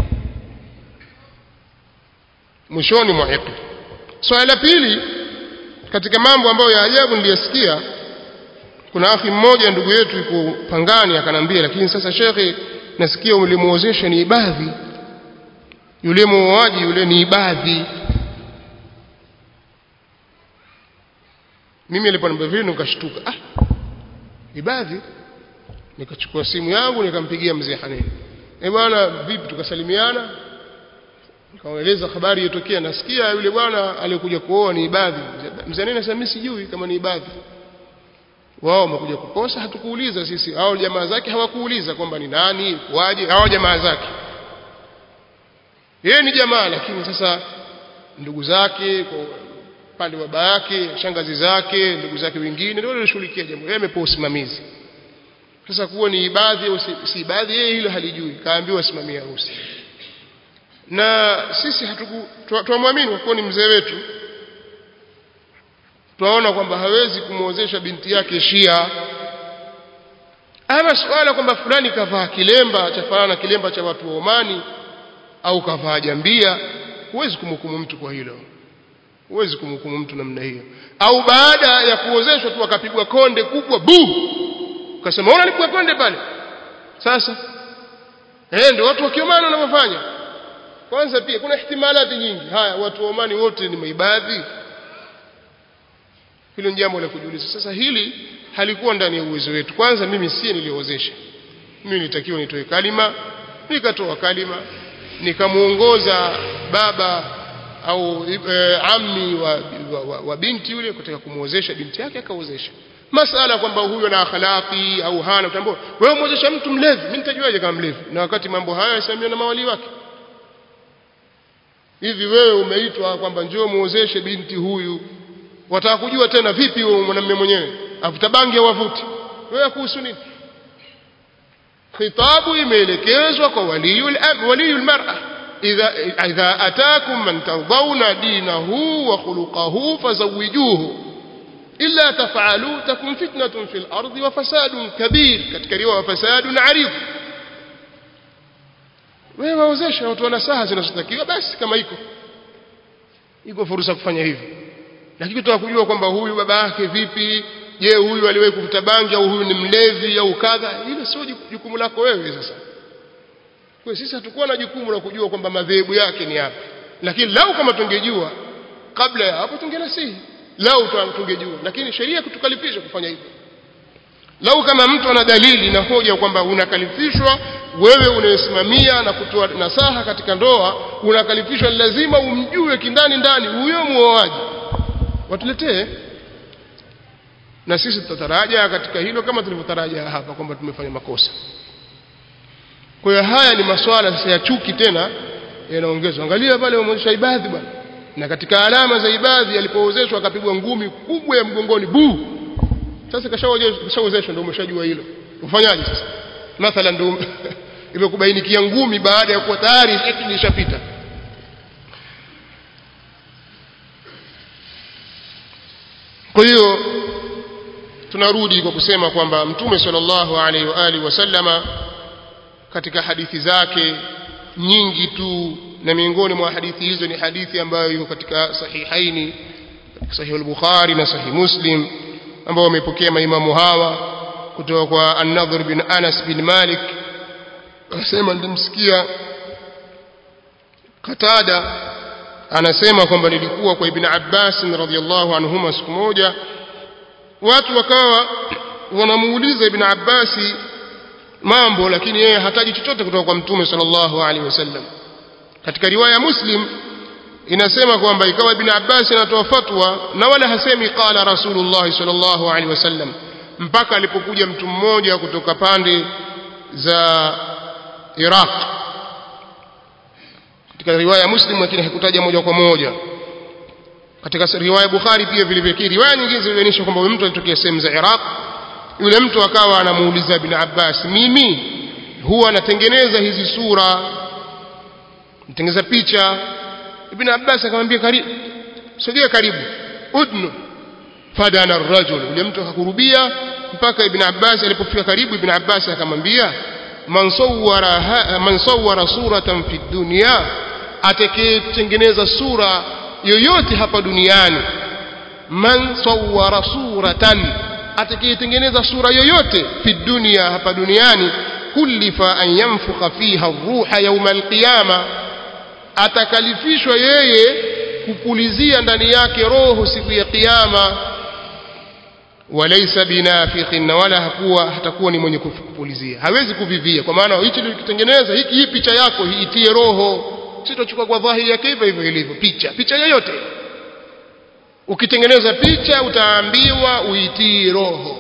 Mwishoni mwa ikli. Swali la pili katika mambo ambayo ya ajabu niliyasikia kuna akhi mmoja ndugu yetu yuko Pangani akanambia lakini sasa shekhe nasikia ulimuozesha ni ibadhi yule muoaji yule ni ibadhi mimi niliponiambia vile nikashtuka ah ibadhi nikachukua simu yangu nikampigia mzee Haneni eh bwana vipi tukasalimiana nikawaeleza habari iliyotokea nasikia yule bwana aliyekuja kuoa ni ibadhi mzee Haneni sasa mimi sijui kama ni ibadhi wao wamekuja kukosa hatukuuliza sisi hao jamaa zake hawakuuliza kwamba ni nani waje hao jamaa zake yeye ni jamaa lakini sasa ndugu zake kwa pande baba yake shangazi zake ndugu zake wengine ndio walishughulikia jambo yeye amepewa usimamizi sasa kuwa ni ibadhi au si, si ibadhi yeye hilo halijui kaambiwa simamia harusi na sisi hatuku tuamwamini kwa kuwa ni mzee wetu twaona kwamba hawezi kumwozesha binti yake Shia ama swala kwamba fulani kavaa kilemba cha fanana na kilemba cha watu wa Omani au kavaa jambia huwezi kumhukumu mtu kwa hilo huwezi kumhukumu mtu namna hiyo au baada ya kuozeshwa tu akapigwa konde kubwa bu ukasema ona alipigwa konde pale sasa eh ndio watu wa Kiomani wanavyofanya kwanza pia kuna ihtimalati nyingi haya watu wa Omani wote ni maibadhi hilo ni jambo la kujiuliza sasa hili halikuwa ndani ya uwezo wetu kwanza mimi si niliozesha mimi nilitakiwa nitoe kalima nikatoa kalima nikamuongoza baba au e, ammi wa, wa, wa, wa binti yule kutaka kumuozesha binti yake akaozesha masala kwamba huyo na akhlaqi au hana utambua wewe muozesha mtu mlevi mimi nitajuaje kama mlevi na wakati mambo haya yasimamiwa na mawali wake hivi wewe umeitwa kwamba njoo muozeshe binti huyu wataka kujua tena vipi wewe mwanamume mwenyewe avuta bangi au avuti wewe kuhusu nini khitabu imeelekezwa kwa waliyul waliyul mar'a idha idha ataakum man tardawna dinahu wa khuluquhu fazawijuhu illa taf'alu takun fitnatun fil ardi wa fasadun kabir katika riwaya wa fasadun 'arid wewe waozesha watu wana saha zinazotakiwa basi kama iko iko fursa kufanya hivyo lakini tutaka kujua kwamba huyu baba yake vipi je huyu aliwahi kuvuta bangi au huyu ni mlevi au kadha hilo sio jukumu lako wewe sasa kwa sisi hatukuwa na jukumu la kujua kwamba madhehebu yake ni yapi lakini lau kama tungejua kabla ya hapo tungenasihi lau tungejua lakini sheria kutukalifisha kufanya hivyo lau kama mtu ana dalili na hoja kwamba unakalifishwa wewe unayesimamia na kutoa nasaha katika ndoa unakalifishwa lazima umjue kindani ndani huyo muoaji watuletee na sisi tutataraja katika hilo kama tulivyotaraja hapa kwamba tumefanya makosa kwa hiyo haya ni maswala sasa ya chuki tena yanaongezwa angalia pale wameonyesha ibadhi bwana na katika alama za ibadhi alipoozeshwa akapigwa ngumi kubwa ya mgongoni buu sasa kashaozeshwa ndio umeshajua hilo ufanyaje sasa mathalan ndio imekubainikia ngumi baada ya kuwa tayari eti ilishapita kwa hiyo tunarudi kwa kusema kwamba mtume sallallahu alaihi wa alihi wasallama katika hadithi zake nyingi tu na miongoni mwa hadithi hizo ni hadithi ambayo iko katika sahihaini sahih al-bukhari na sahih muslim ambao wamepokea maimamu hawa kutoka kwa an-nadhr bin anas bin malik anasema nilimsikia Qatada anasema kwamba nilikuwa kwa Ibn Abbas radhiyallahu anhuma siku moja watu wakawa wanamuuliza Ibn Abbas mambo lakini yeye hataji chochote kutoka kwa Mtume sallallahu alaihi wasallam katika riwaya Muslim inasema kwamba ikawa Ibn Abbas anatoa fatwa na wala hasemi qala Rasulullah sallallahu alaihi wasallam mpaka alipokuja mtu mmoja kutoka pande za Iraq katika riwaya Muslim lakini hakutaja moja kwa moja katika riwaya Bukhari pia vile vile riwaya nyingine zinaonyesha kwamba mtu alitokea sehemu za Iraq yule mtu akawa anamuuliza Ibn Abbas mimi huwa natengeneza hizi sura natengeneza picha Ibn Abbas akamwambia karibu sogea karibu udnu fadana ar-rajul yule mtu akakurubia mpaka Ibn Abbas alipofika karibu Ibn Abbas akamwambia man sawwara man sawwara suratan fi dunya atakayetengeneza sura yoyote hapa duniani man sawwara suratan atakayetengeneza sura yoyote fi dunya hapa duniani kullifa an yanfukha fiha ruha yawm alqiyama atakalifishwa yeye kupulizia ndani yake roho siku ya kiyama walaysa binafikhin na wala hakuwa hatakuwa ni mwenye kupulizia hawezi kuvivia kwa maana hichi nikitengeneza hiki hii picha yako iitie roho sitochukua kwa dhahiri yake hivyo hivyo ilivyo picha picha yoyote ukitengeneza picha utaambiwa uitii roho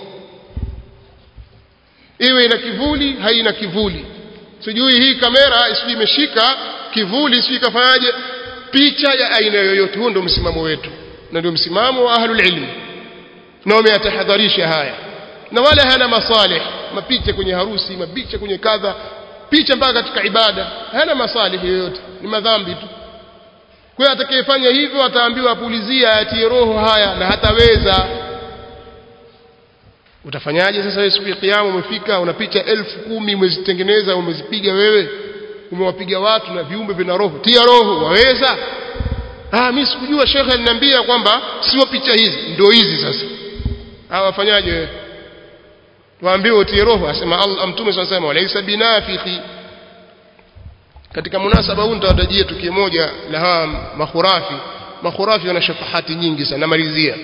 iwe ina kivuli haina kivuli sijui hii kamera sijui imeshika kivuli sijui kafanyaje picha ya aina yoyote huo ndio msimamo wetu na ndio msimamo wa ahlul ilmi na wameyatahadharisha haya na wala hana masalih mapicha kwenye harusi mapicha kwenye kadha picha mpaka katika ibada hana masalih yoyote ni madhambi tu kwa hiyo atakayefanya hivyo ataambiwa apulizia atie roho haya na hataweza utafanyaje sasa wewe siku ya kiyama umefika una picha elfu kumi umezitengeneza umezipiga wewe umewapiga watu na viumbe vina roho tia roho waweza ah mimi sikujua shekhe aliniambia kwamba sio picha hizi ndio hizi sasa hawa wafanyaje wewe waambiwe utie roho asema Allah mtume sana sema walaysa binafikhi katika munasaba huu nitawatajia tukio moja la hawa makhurafi makhurafi wana shafahati nyingi sana namalizia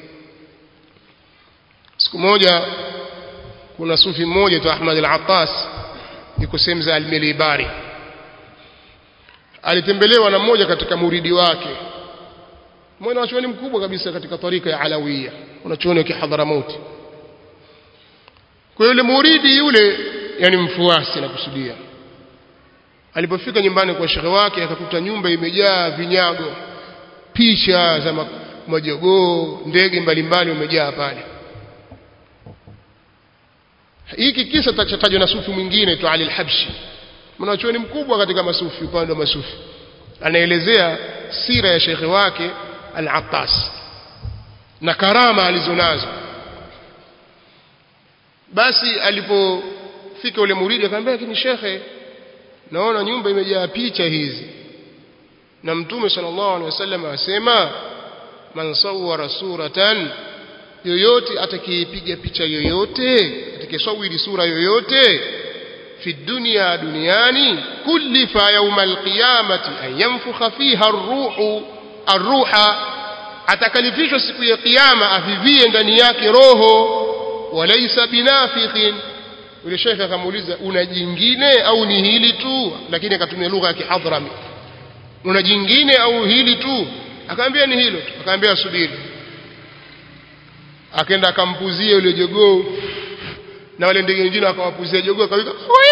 siku moja kuna sufi mmoja tu Ahmad al-Attas yuko sehemu za al-Milibari alitembelewa na mmoja katika muridi wake mmoja wachuoni mkubwa kabisa katika tarika ya Alawiya wanachuoni wa Kihadharamout kwa yule muridi yule yani mfuasi na kusudia alipofika nyumbani kwa shekhe wake akakuta nyumba imejaa vinyago picha za majogoo ndege mbalimbali wamejaa pale hiki kisa tachatajwa na sufi mwingine tu Ali al-Habshi mwanachuoni mkubwa katika masufi upande wa masufi anaelezea sira ya shekhe wake al-Attas na karama alizonazo basi alipofika ule muridi akamwambia lakini shekhe naona nyumba imejaa picha hizi na mtume sallallahu alaihi wasallam asema man sawwara suratan yoyote atakayepiga picha yoyote atakayesawiri sura yoyote fi dunya duniani kullifa yawm alqiyamati an yanfukha fiha arruhu arruha atakalifishwa siku ya kiyama avivie ndani yake roho walaysa binafikhin yule shekhe akamuuliza una jingine au ni hili tu lakini akatumia lugha ya kihadrami una jingine au hili tu akaambia ni hilo tu akaambia subiri akaenda akampuzia yule jogoo na wale ndege wengine akawapuzia jogoo akawika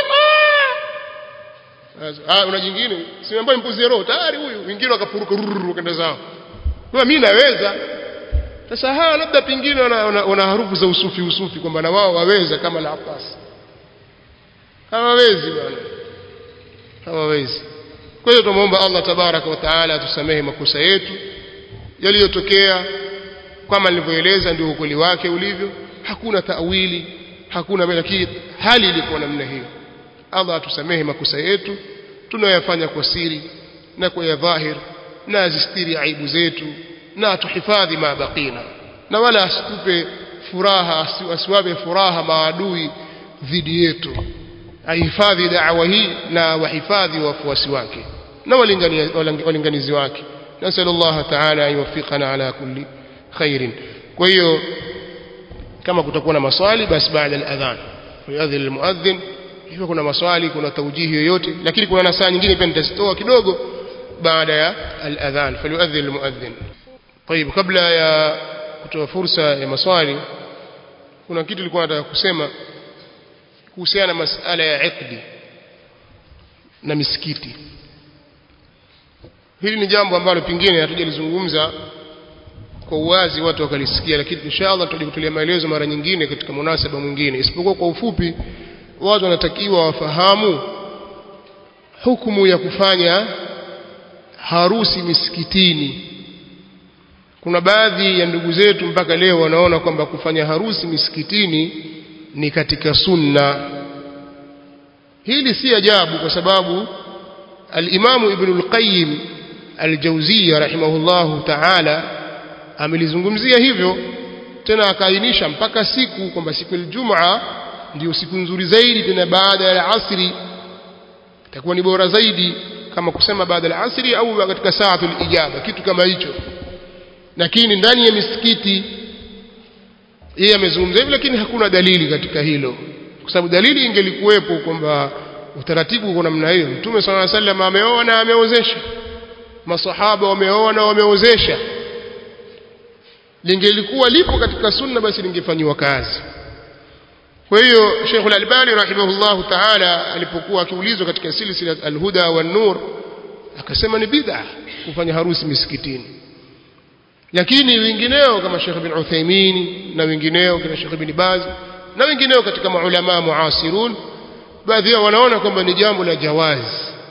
ah una jingine si ambaye mpuzie roho tayari huyu wengine wakapuruka ruru wakaenda zao kwa mimi naweza sasa hawa labda pingine wana harufu za usufi usufi kwamba na wao waweza kama la Abbas hawawezi bwana hawawezi kwa hiyo tumuomba Allah tabaraka wa taala atusamehe makosa yetu yaliyotokea kama nilivyoeleza ndio ukweli wake ulivyo hakuna taawili hakuna lakini hali ilikuwa namna hiyo Allah atusamehe makosa yetu tunayoyafanya kwa siri na kwa ya dhahir na azistiri aibu zetu na atuhifadhi ma baqina na wala asitupe furaha asiwape furaha maadui dhidi yetu ahifadhi da'wa hii na wahifadhi wafuasi wake na walinganizi wake nasal Allah ta'ala yuwaffiqana ala kulli khairin kwa hiyo kama kutakuwa na maswali basi baada al-adhan yadhil al-muadhdhin hivyo kuna maswali kuna taujihi yoyote lakini kuna nasaa nyingine pia nitazitoa kidogo baada ya al-adhan falyuadhdhin al-muadhdhin طيب kabla ya kutoa fursa ya maswali kuna kitu nilikuwa nataka kusema kuhusiana na masala ya iqdi na misikiti hili ni jambo ambalo pingine hatujalizungumza kwa uwazi watu wakalisikia lakini inshallah tutaje kutolea maelezo mara nyingine katika munasaba mwingine isipokuwa kwa ufupi watu wanatakiwa wafahamu hukumu ya kufanya harusi misikitini kuna baadhi ya ndugu zetu mpaka leo wanaona kwamba kufanya harusi misikitini ni katika sunna hili si ajabu kwa sababu al-Imam Ibn al-Qayyim al-Jawziyya rahimahullahu ta'ala amelizungumzia hivyo tena akaainisha mpaka siku kwamba siku ya ndio siku nzuri zaidi tena baada ya asri itakuwa ni bora zaidi kama kusema baada ya asri au katika saatul ijaba kitu kama hicho lakini ndani ya misikiti yeye amezungumza hivyo lakini hakuna dalili katika hilo kwa sababu dalili ingelikuwepo kwamba utaratibu uko namna hiyo mtume swalla alayhi wasallam ameoa na ameozesha masahaba wameoa na wameozesha lingelikuwa lipo katika sunna basi lingefanywa kazi kwa hiyo Sheikh Al-Albani rahimahullahu ta'ala alipokuwa akiulizwa katika silsila Al-Huda wan Nur akasema ni bid'a kufanya harusi misikitini lakini wengineo kama Sheikh bin Uthaymeen na wengineo kama Sheikh bin Baz na wengineo katika maulama muasirun baadhi yao wanaona kwamba ni jambo la jawaz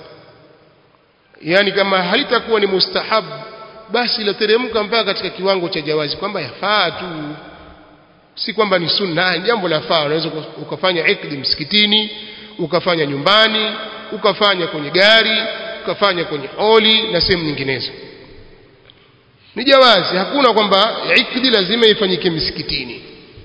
yani kama halitakuwa ni mustahab basi lateremka mpaka katika kiwango cha jawazi kwamba yafaa tu si kwamba ni sunna ni jambo la faa unaweza ukafanya ikdi msikitini ukafanya nyumbani ukafanya kwenye gari ukafanya kwenye holi na sehemu nyinginezo ni jawazi hakuna kwamba ikdi lazima ifanyike msikitini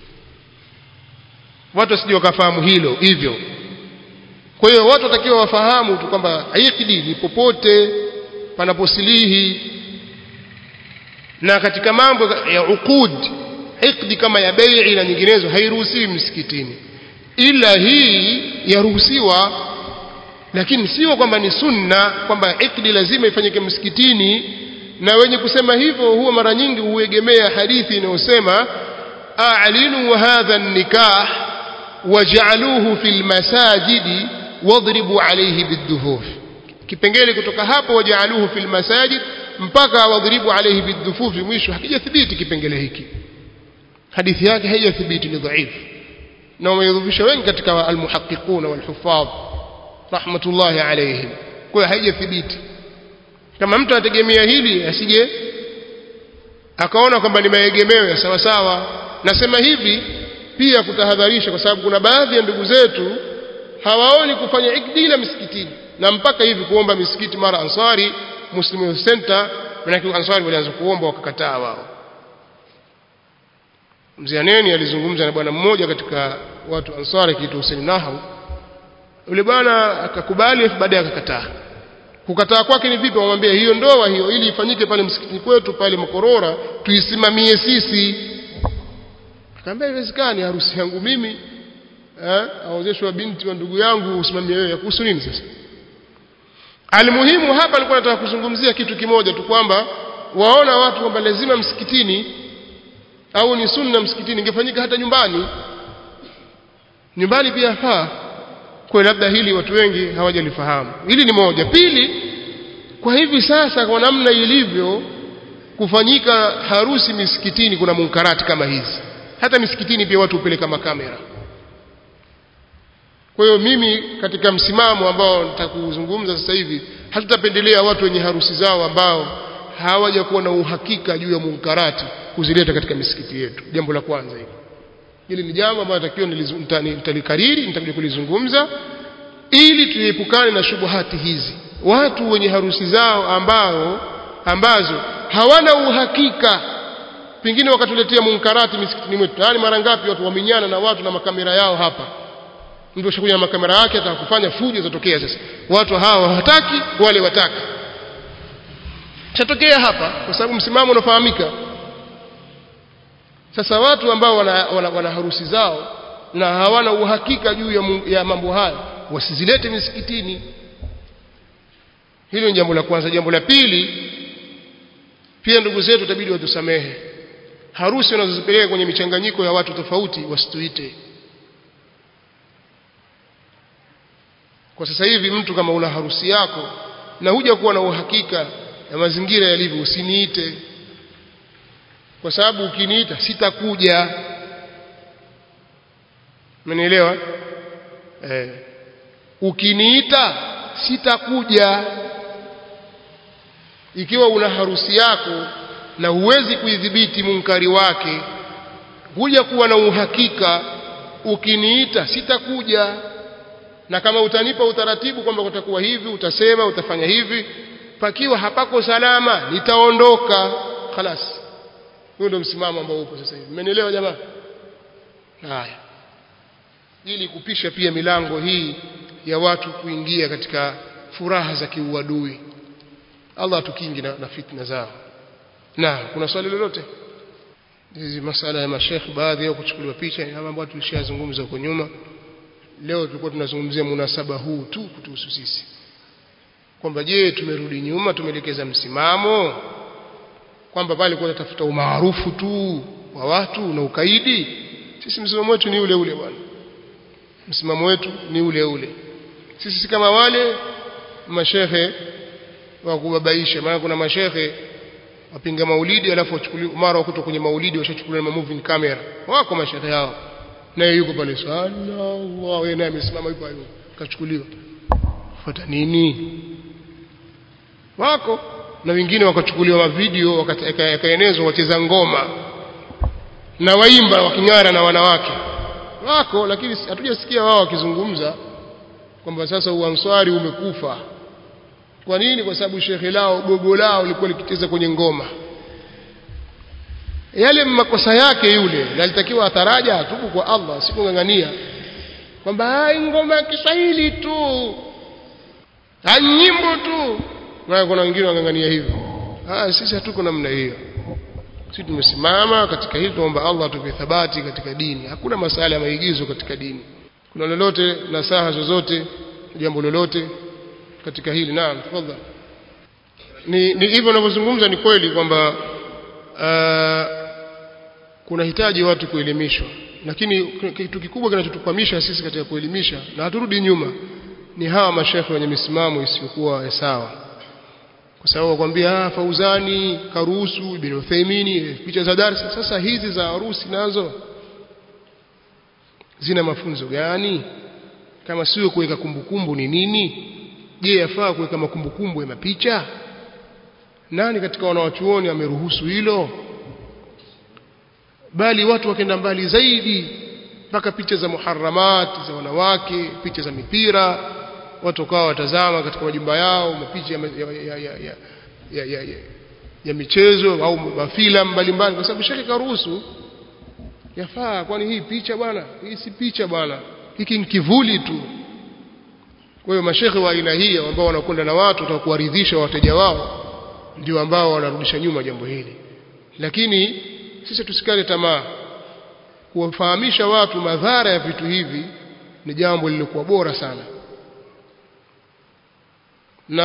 watu wasije wakafahamu hilo hivyo kwa hiyo watu watakiwa wafahamu tu kwamba ikdi ni popote panaposilihi na katika mambo ya uqud ikdi kama ya bai'i na nyinginezo hairuhusiwi msikitini ila hii yaruhusiwa lakini sio kwamba ni sunna kwamba ikdi lazima ifanyike msikitini na wenye kusema hivyo huwa mara nyingi huegemea hadithi inayosema a'linu hadha an-nikah waj'aluhu fil masajidi wadribu alayhi bidduhuf kipengele kutoka hapo waj'aluhu fil masajid mpaka wadribu alayhi bidduhuf mwisho hakijathibiti kipengele hiki hadithi yake haijathibiti ni dhaifu na wameidhufisha wengi katika almuhaqiquna walhufadh rahmatullahi alayhim kwa hiyo haijathibiti kama mtu anategemea hili asije akaona kwamba ni maegemeo ya sawa sawa nasema hivi pia kutahadharisha kwa sababu kuna baadhi ya ndugu zetu hawaoni kufanya ikdila misikitini na mpaka hivi kuomba misikiti mara ansari muslim Youth center manake ansari walianza kuomba wakakataa wao mzee Aneni alizungumza na bwana mmoja katika watu ansari kitu Hussein Nahau yule bwana akakubali baadaye akakataa kukataa kwake ni vipi wamwambia hiyo ndoa hiyo ili ifanyike pale msikitini kwetu pale Makorora tuisimamie sisi akamwambia haiwezekani harusi yangu mimi eh aozeshwa binti wa ndugu yangu usimamie wewe kuhusu nini sasa Almuhimu hapa alikuwa nataka kuzungumzia kitu kimoja tu kwamba waona watu kwamba lazima msikitini au ni sunna msikitini ingefanyika hata nyumbani nyumbani pia faa kwa labda hili watu wengi hawajalifahamu hili ni moja pili kwa hivi sasa kwa namna ilivyo kufanyika harusi misikitini kuna munkarati kama hizi hata misikitini pia watu hupeleka makamera kwa hiyo mimi katika msimamo ambao nitakuzungumza sasa hivi hatutapendelea watu wenye harusi zao ambao hawajakuwa na uhakika juu ya munkarati kuzileta katika misikiti yetu jambo la kwanza hili hili ni jambo ambalo natakiwa nitalikariri nitakuja kulizungumza ili tuepukane na shubuhati hizi watu wenye harusi zao ambao ambazo hawana uhakika pengine wakatuletea munkarati misikitini mwetu yaani mara ngapi watu waminyana na watu na makamera yao hapa mtu ashakuja na makamera yake atakufanya fujo zatokea sasa watu hawa hawataki wale wataka chatokea hapa kwa sababu msimamo unafahamika sasa watu ambao wana, wana, wana harusi zao na hawana uhakika juu ya, ya mambo haya wasizilete misikitini hilo ni jambo la kwanza jambo la pili pia ndugu zetu itabidi watusamehe harusi wanazozipeleka kwenye michanganyiko ya watu tofauti wasituite kwa sasa hivi mtu kama una harusi yako na huja kuwa na uhakika ya mazingira yalivyo usiniite kwa sababu ukiniita sitakuja umenielewa eh ukiniita sitakuja ikiwa una harusi yako na huwezi kuidhibiti munkari wake huja kuwa na uhakika ukiniita sitakuja na kama utanipa utaratibu kwamba utakuwa hivi utasema utafanya hivi pakiwa hapako salama nitaondoka khalas huo ndio msimamo ambao upo sasa hivi mmenielewa jamaa haya ili kupisha pia milango hii ya watu kuingia katika furaha za kiuadui Allah atukingi na, na fitna zao na kuna swali lolote hizi masala ya mashekh baadhi yao kuchukuliwa picha ni mambo ambayo tulishazungumza huko nyuma leo tulikuwa tunazungumzia munasaba huu tu kutuhusu sisi kwamba je tumerudi nyuma tumeelekeza msimamo kwamba pale kwa tafuta umaarufu tu wa watu na ukaidi sisi msimamo wetu ni ule ule bwana msimamo wetu ni ule ule sisi si kama wale mashehe wa kubabaisha maana kuna mashehe wapinga maulidi alafu wachukuliwa mara wakuta kwenye maulidi washachukuliwa na moving camera wako mashehe hao naye yuko pale sallallahu yeye naye amesimama yuko hapo kachukuliwa fuata nini wako na wengine wakachukuliwa mavideo yakaenezwa wacheza ngoma na waimba waking'ara na wanawake wako lakini hatujasikia wao wakizungumza kwamba sasa uanswari umekufa kwa nini kwa sababu shekhe lao gogo lao lilikuwa likicheza kwenye ngoma yale makosa yake yule alitakiwa ataraja atubu kwa Allah sikungangania kwamba ngoma ya Kiswahili tu nyimbo tu na kuna wengine wangangania hivyo ah sisi hatuko namna hiyo sisi tumesimama katika hili tuomba Allah atupe thabati katika dini hakuna masala ya maigizo katika dini kuna lolote nasaha zozote jambo lolote katika hili naam tafadhali ni, ni hivyo ninavyozungumza ni kweli kwamba uh, kuna hitaji watu kuelimishwa lakini kitu kikubwa kinachotukwamisha sisi katika kuelimisha na haturudi nyuma ni hawa mashekhe wenye misimamo isiyokuwa sawa kwa sababu wakwambia ah Fauzani karuhusu Ibn Uthaymeen picha za darasa sasa hizi za harusi nazo zina mafunzo gani kama sio kuweka kumbukumbu ni nini je yafaa kuweka makumbukumbu ya mapicha nani katika wanawachuoni ameruhusu hilo bali watu wakenda mbali zaidi mpaka picha za muharamat za wanawake picha za mipira watu wakawa watazama katika majumba yao mapicha ya, ya, ya, ya, ya, ya, ya, ya, ya michezo au mafilamu mbalimbali kwa sababu shekhe karuhusu yafaa kwani hii picha bwana hii si picha bwana hiki ni kivuli tu kwa hiyo mashekhe wa aina hii ambao wanakwenda na watu wataka kuwaridhisha wateja wao ndio ambao wanarudisha nyuma jambo hili lakini sisi tusikate tamaa kuwafahamisha watu madhara ya vitu hivi ni jambo lililokuwa bora sana na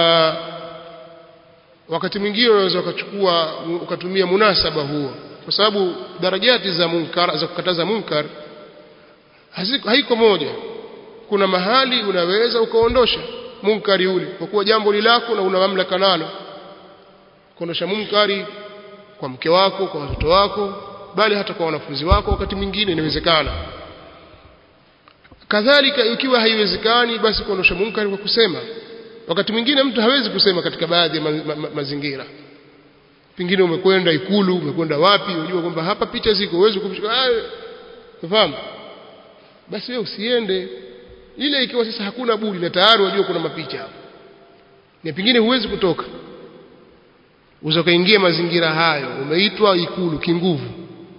wakati mwingine unaweza ukachukua ukatumia munasaba huo kwa sababu darajati za munkar za kukataza munkar haiko moja kuna mahali unaweza ukaondosha munkari ule kwa kuwa jambo lilako na una mamlaka nalo kuondosha munkari kwa mke wako kwa watoto wako bali hata kwa wanafunzi wako wakati mwingine inawezekana kadhalika ikiwa haiwezekani basi kuondosha munkari kwa kusema wakati mwingine mtu hawezi kusema katika baadhi ya ma, ma, ma, mazingira pengine umekwenda ikulu umekwenda wapi unajua kwamba hapa picha ziko uwezi kumshika unafahamu basi wewe usiende ile ikiwa sasa hakuna budi na tayari unajua kuna mapicha hapo na pengine huwezi kutoka uzokaingia mazingira hayo umeitwa ikulu kinguvu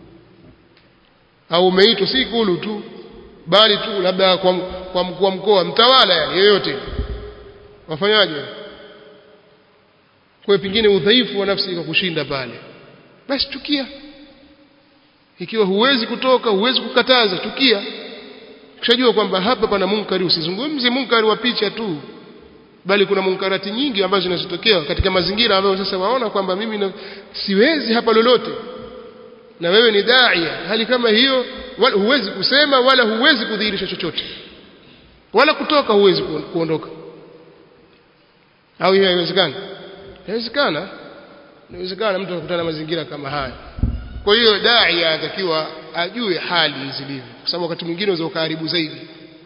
au umeitwa si ikulu tu bali tu labda kwa, kwa mkuu wa mkoa mtawala yani yeyote wafanyaje kwa pengine udhaifu wa nafsi ikakushinda pale basi chukia ikiwa huwezi kutoka huwezi kukataza chukia ukishajua kwamba hapa pana munkari usizungumze munkari wa picha tu bali kuna munkarati nyingi ambazo zinazotokea katika mazingira ambayo sasa waona kwamba mimi na, siwezi hapa lolote na wewe ni daia hali kama hiyo wala, huwezi kusema wala huwezi kudhihirisha chochote wala kutoka huwezi kuondoka au hiyo haiwezekani inawezekana inawezekana mtu akutana na mazingira kama haya kwa hiyo dai anatakiwa ajue hali zilivyo kwa sababu wakati mwingine unaweza ukaharibu zaidi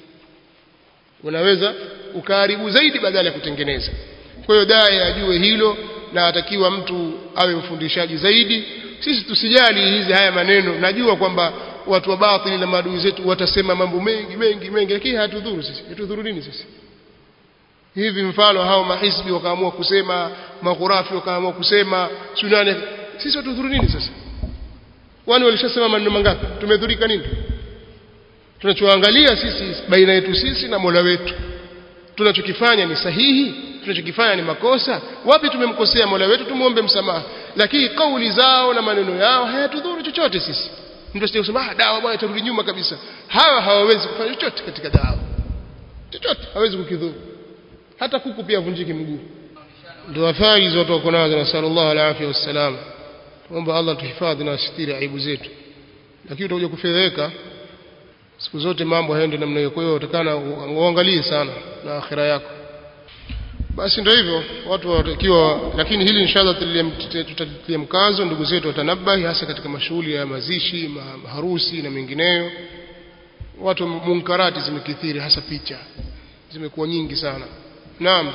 unaweza ukaharibu zaidi badala ya kutengeneza kwa hiyo dai ajue hilo na atakiwa mtu awe mfundishaji zaidi sisi tusijali hizi haya maneno najua kwamba watu wa batili na maadui zetu watasema mambo mengi mengi mengi lakini hatudhuru sisi hatudhuru nini sisi hivi mfano hao mahisbi wakaamua kusema maghurafi wakaamua kusema sunane sisi watudhuru nini sasa wani walishasema maneno mangapi tumedhurika nini tunachoangalia sisi baina yetu sisi na Mola wetu tunachokifanya ni sahihi tunachokifanya ni makosa wapi tumemkosea Mola wetu tumuombe msamaha lakini kauli zao na maneno yao hayatudhuru chochote sisi mtu asije kusema ah dawa bwana turudi nyuma kabisa hawa hawawezi kufanya chochote katika dawa chochote hawezi kukidhuru hata kuku pia vunjiki mguu ndio athari zote wako nazo na sallallahu alaihi wasallam tuomba Allah tuhifadhi na asitiri aibu zetu lakini utakuja kufedheka siku zote mambo hayaendi namna hiyo kwa hiyo utakana uangalie sana na akhira yako basi ndio hivyo watu watakiwa lakini hili inshallah tutatilia mkazo ndugu zetu watanabahi hasa katika mashughuli ya mazishi maharusi na mengineyo watu munkarati zimekithiri hasa picha zimekuwa nyingi sana naam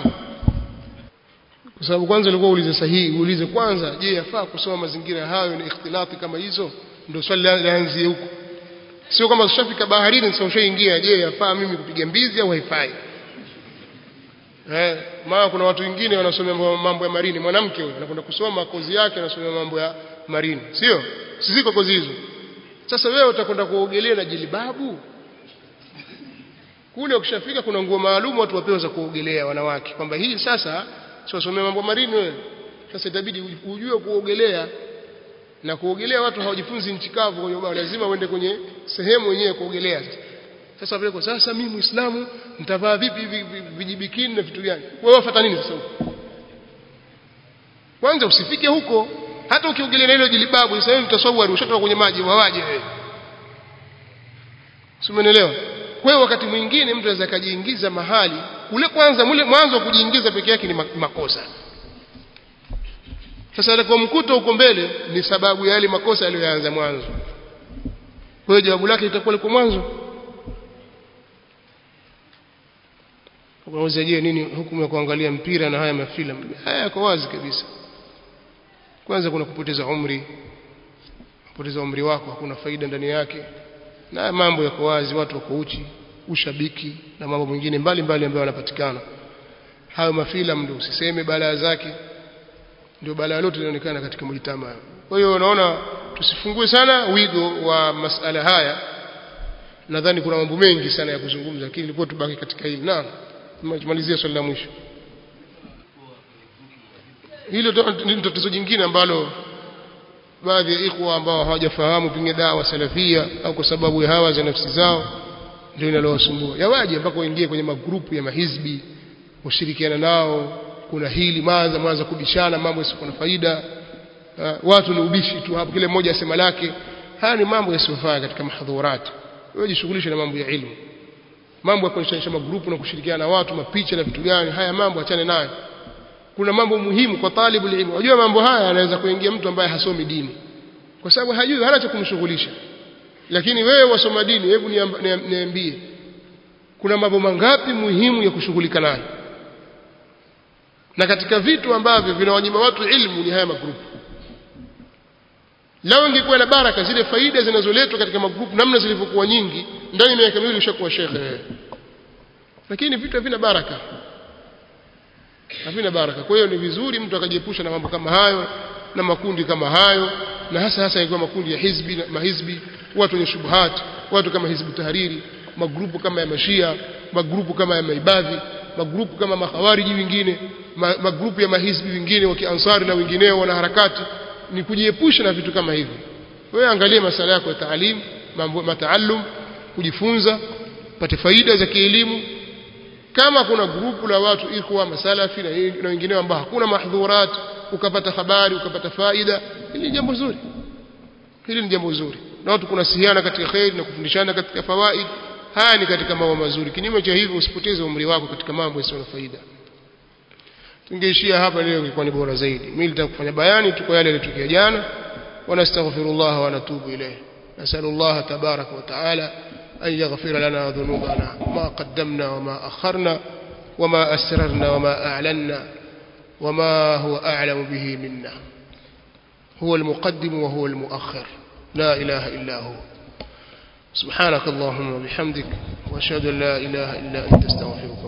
kwa sababu kwanza ilikuwa ulize sahihi uulize kwanza je yafaa kusoma mazingira hayo na ikhtilati kama hizo ndio swali laanzie huko sio kama ushafika baharini sasa ushaingia je yafaa mimi kupiga mbizi au haifai eh maana kuna watu wengine wanasomea mambo ya marini mwanamke huyo anakwenda kusoma kozi yake anasomea mambo ya marini sio siziko kozi hizo sasa wewe utakwenda kuogelea na jilibabu kule ukishafika kuna nguo maalum watu wapewa za kuogelea wanawake kwamba hii sasa sio somea mambo marini wewe sasa itabidi ujue kuogelea na kuogelea watu hawajifunzi nchi kavu kwa hiyo lazima uende kwenye sehemu yenyewe kuogelea sasa sasa vile kwa sasa mimi muislamu nitavaa vipi vijibikini na vitu gani wewe wafuata nini sasa huko kwanza usifike huko hata ukiogelea na hilo jilibabu sasa wewe mtasawari ushatoka kwenye maji wawaje wewe Simenelewa kwa hiyo wakati mwingine mtu anaweza kujiingiza mahali ule kwanza mule mwanzo wa kujiingiza peke yake ni makosa sasa kwa mkuto huko mbele ni sababu ya yale makosa aliyoanza mwanzo kwa hiyo jawabu lake litakuwa liko mwanzo unaweza je nini hukumu ya kuangalia mpira na haya mafilamu haya yako wazi kabisa kwanza kuna kupoteza umri kupoteza umri wako hakuna faida ndani yake na haya mambo yako wazi watu wako uchi ushabiki na mambo mengine mbalimbali ambayo yanapatikana hayo mafilamu ndio usiseme balaa zake ndio balaa lote linaonekana katika mjitama kwa hiyo unaona tusifungue sana wigo wa masala haya nadhani kuna mambo mengi sana ya kuzungumza lakini ilikuwa tubaki katika hili naam tumalizia swali la mwisho hilo ni tatizo jingine ambalo baadhi ya ikhwa ambao hawajafahamu pengine dawa salafia au kwa sababu ya hawa za nafsi zao ndio inalowasumbua yawaje mpaka waingie kwenye magrupu ya mahizbi ushirikiana nao kuna hili maanza mwanza kubishana mambo yasiyo na faida uh, watu ni ubishi tu hapo kile mmoja asema lake haya ni mambo yasiyofaa katika mahadhurati wewe jishughulishe na mambo ya ilmu mambo ya kuonyesha magrupu na kushirikiana na watu mapicha na vitu gani haya mambo achane nayo kuna mambo muhimu kwa talibu ilmu unajua mambo haya anaweza kuingia mtu ambaye hasomi dini kwa sababu hajui hana cha kumshughulisha lakini wewe wasoma dini hebu niambie kuna mambo mangapi muhimu ya kushughulika nayo na katika vitu ambavyo vinawanyima watu ilmu ni haya magrupu lao ingekuwa na baraka zile faida zinazoletwa katika magrupu namna zilivyokuwa nyingi ndani ya miaka miwili ushakuwa shekhe lakini vitu havina baraka havina baraka kwa hiyo ni vizuri mtu akajiepusha na mambo kama hayo na makundi kama hayo na hasa hasa ikiwa makundi ya hizbi na mahizbi watu wenye shubuhat watu kama hizbu tahariri magrupu kama ya mashia magrupu kama ya maibadhi magrupu kama makhawariji wengine ma, magrupu ya mahizbi wengine wa kiansari na wengineo wana harakati ni kujiepusha na vitu kama hivyo wewe angalia masala yako ya taalim mambo mataalum kujifunza pate faida za kielimu kama kuna grupu la watu ikhwa masalafi na, na wengineo ambao hakuna mahdhurat ukapata habari ukapata faida hili ni jambo zuri hili ni jambo zuri na watu kunasihiana katika khair na kufundishana katika fawaid haya ni katika mambo mazuri kinyume cha hivyo usipoteze umri wako katika mambo yasiyo na faida tungeishia hapa leo ilikuwa ni bora zaidi mimi nitaka kufanya bayani tu kwa yale yaliyotokea jana wanastaghfirullah wa natubu ilayh nasallallahu tabarak wa taala أن يغفر لنا ذنوبنا ما قدمنا وما أخرنا وما أسررنا وما أعلنا وما هو أعلم به منا هو المقدم وهو المؤخر لا إله إلا هو سبحانك اللهم وبحمدك وأشهد أن لا إله إلا أنت استغفرك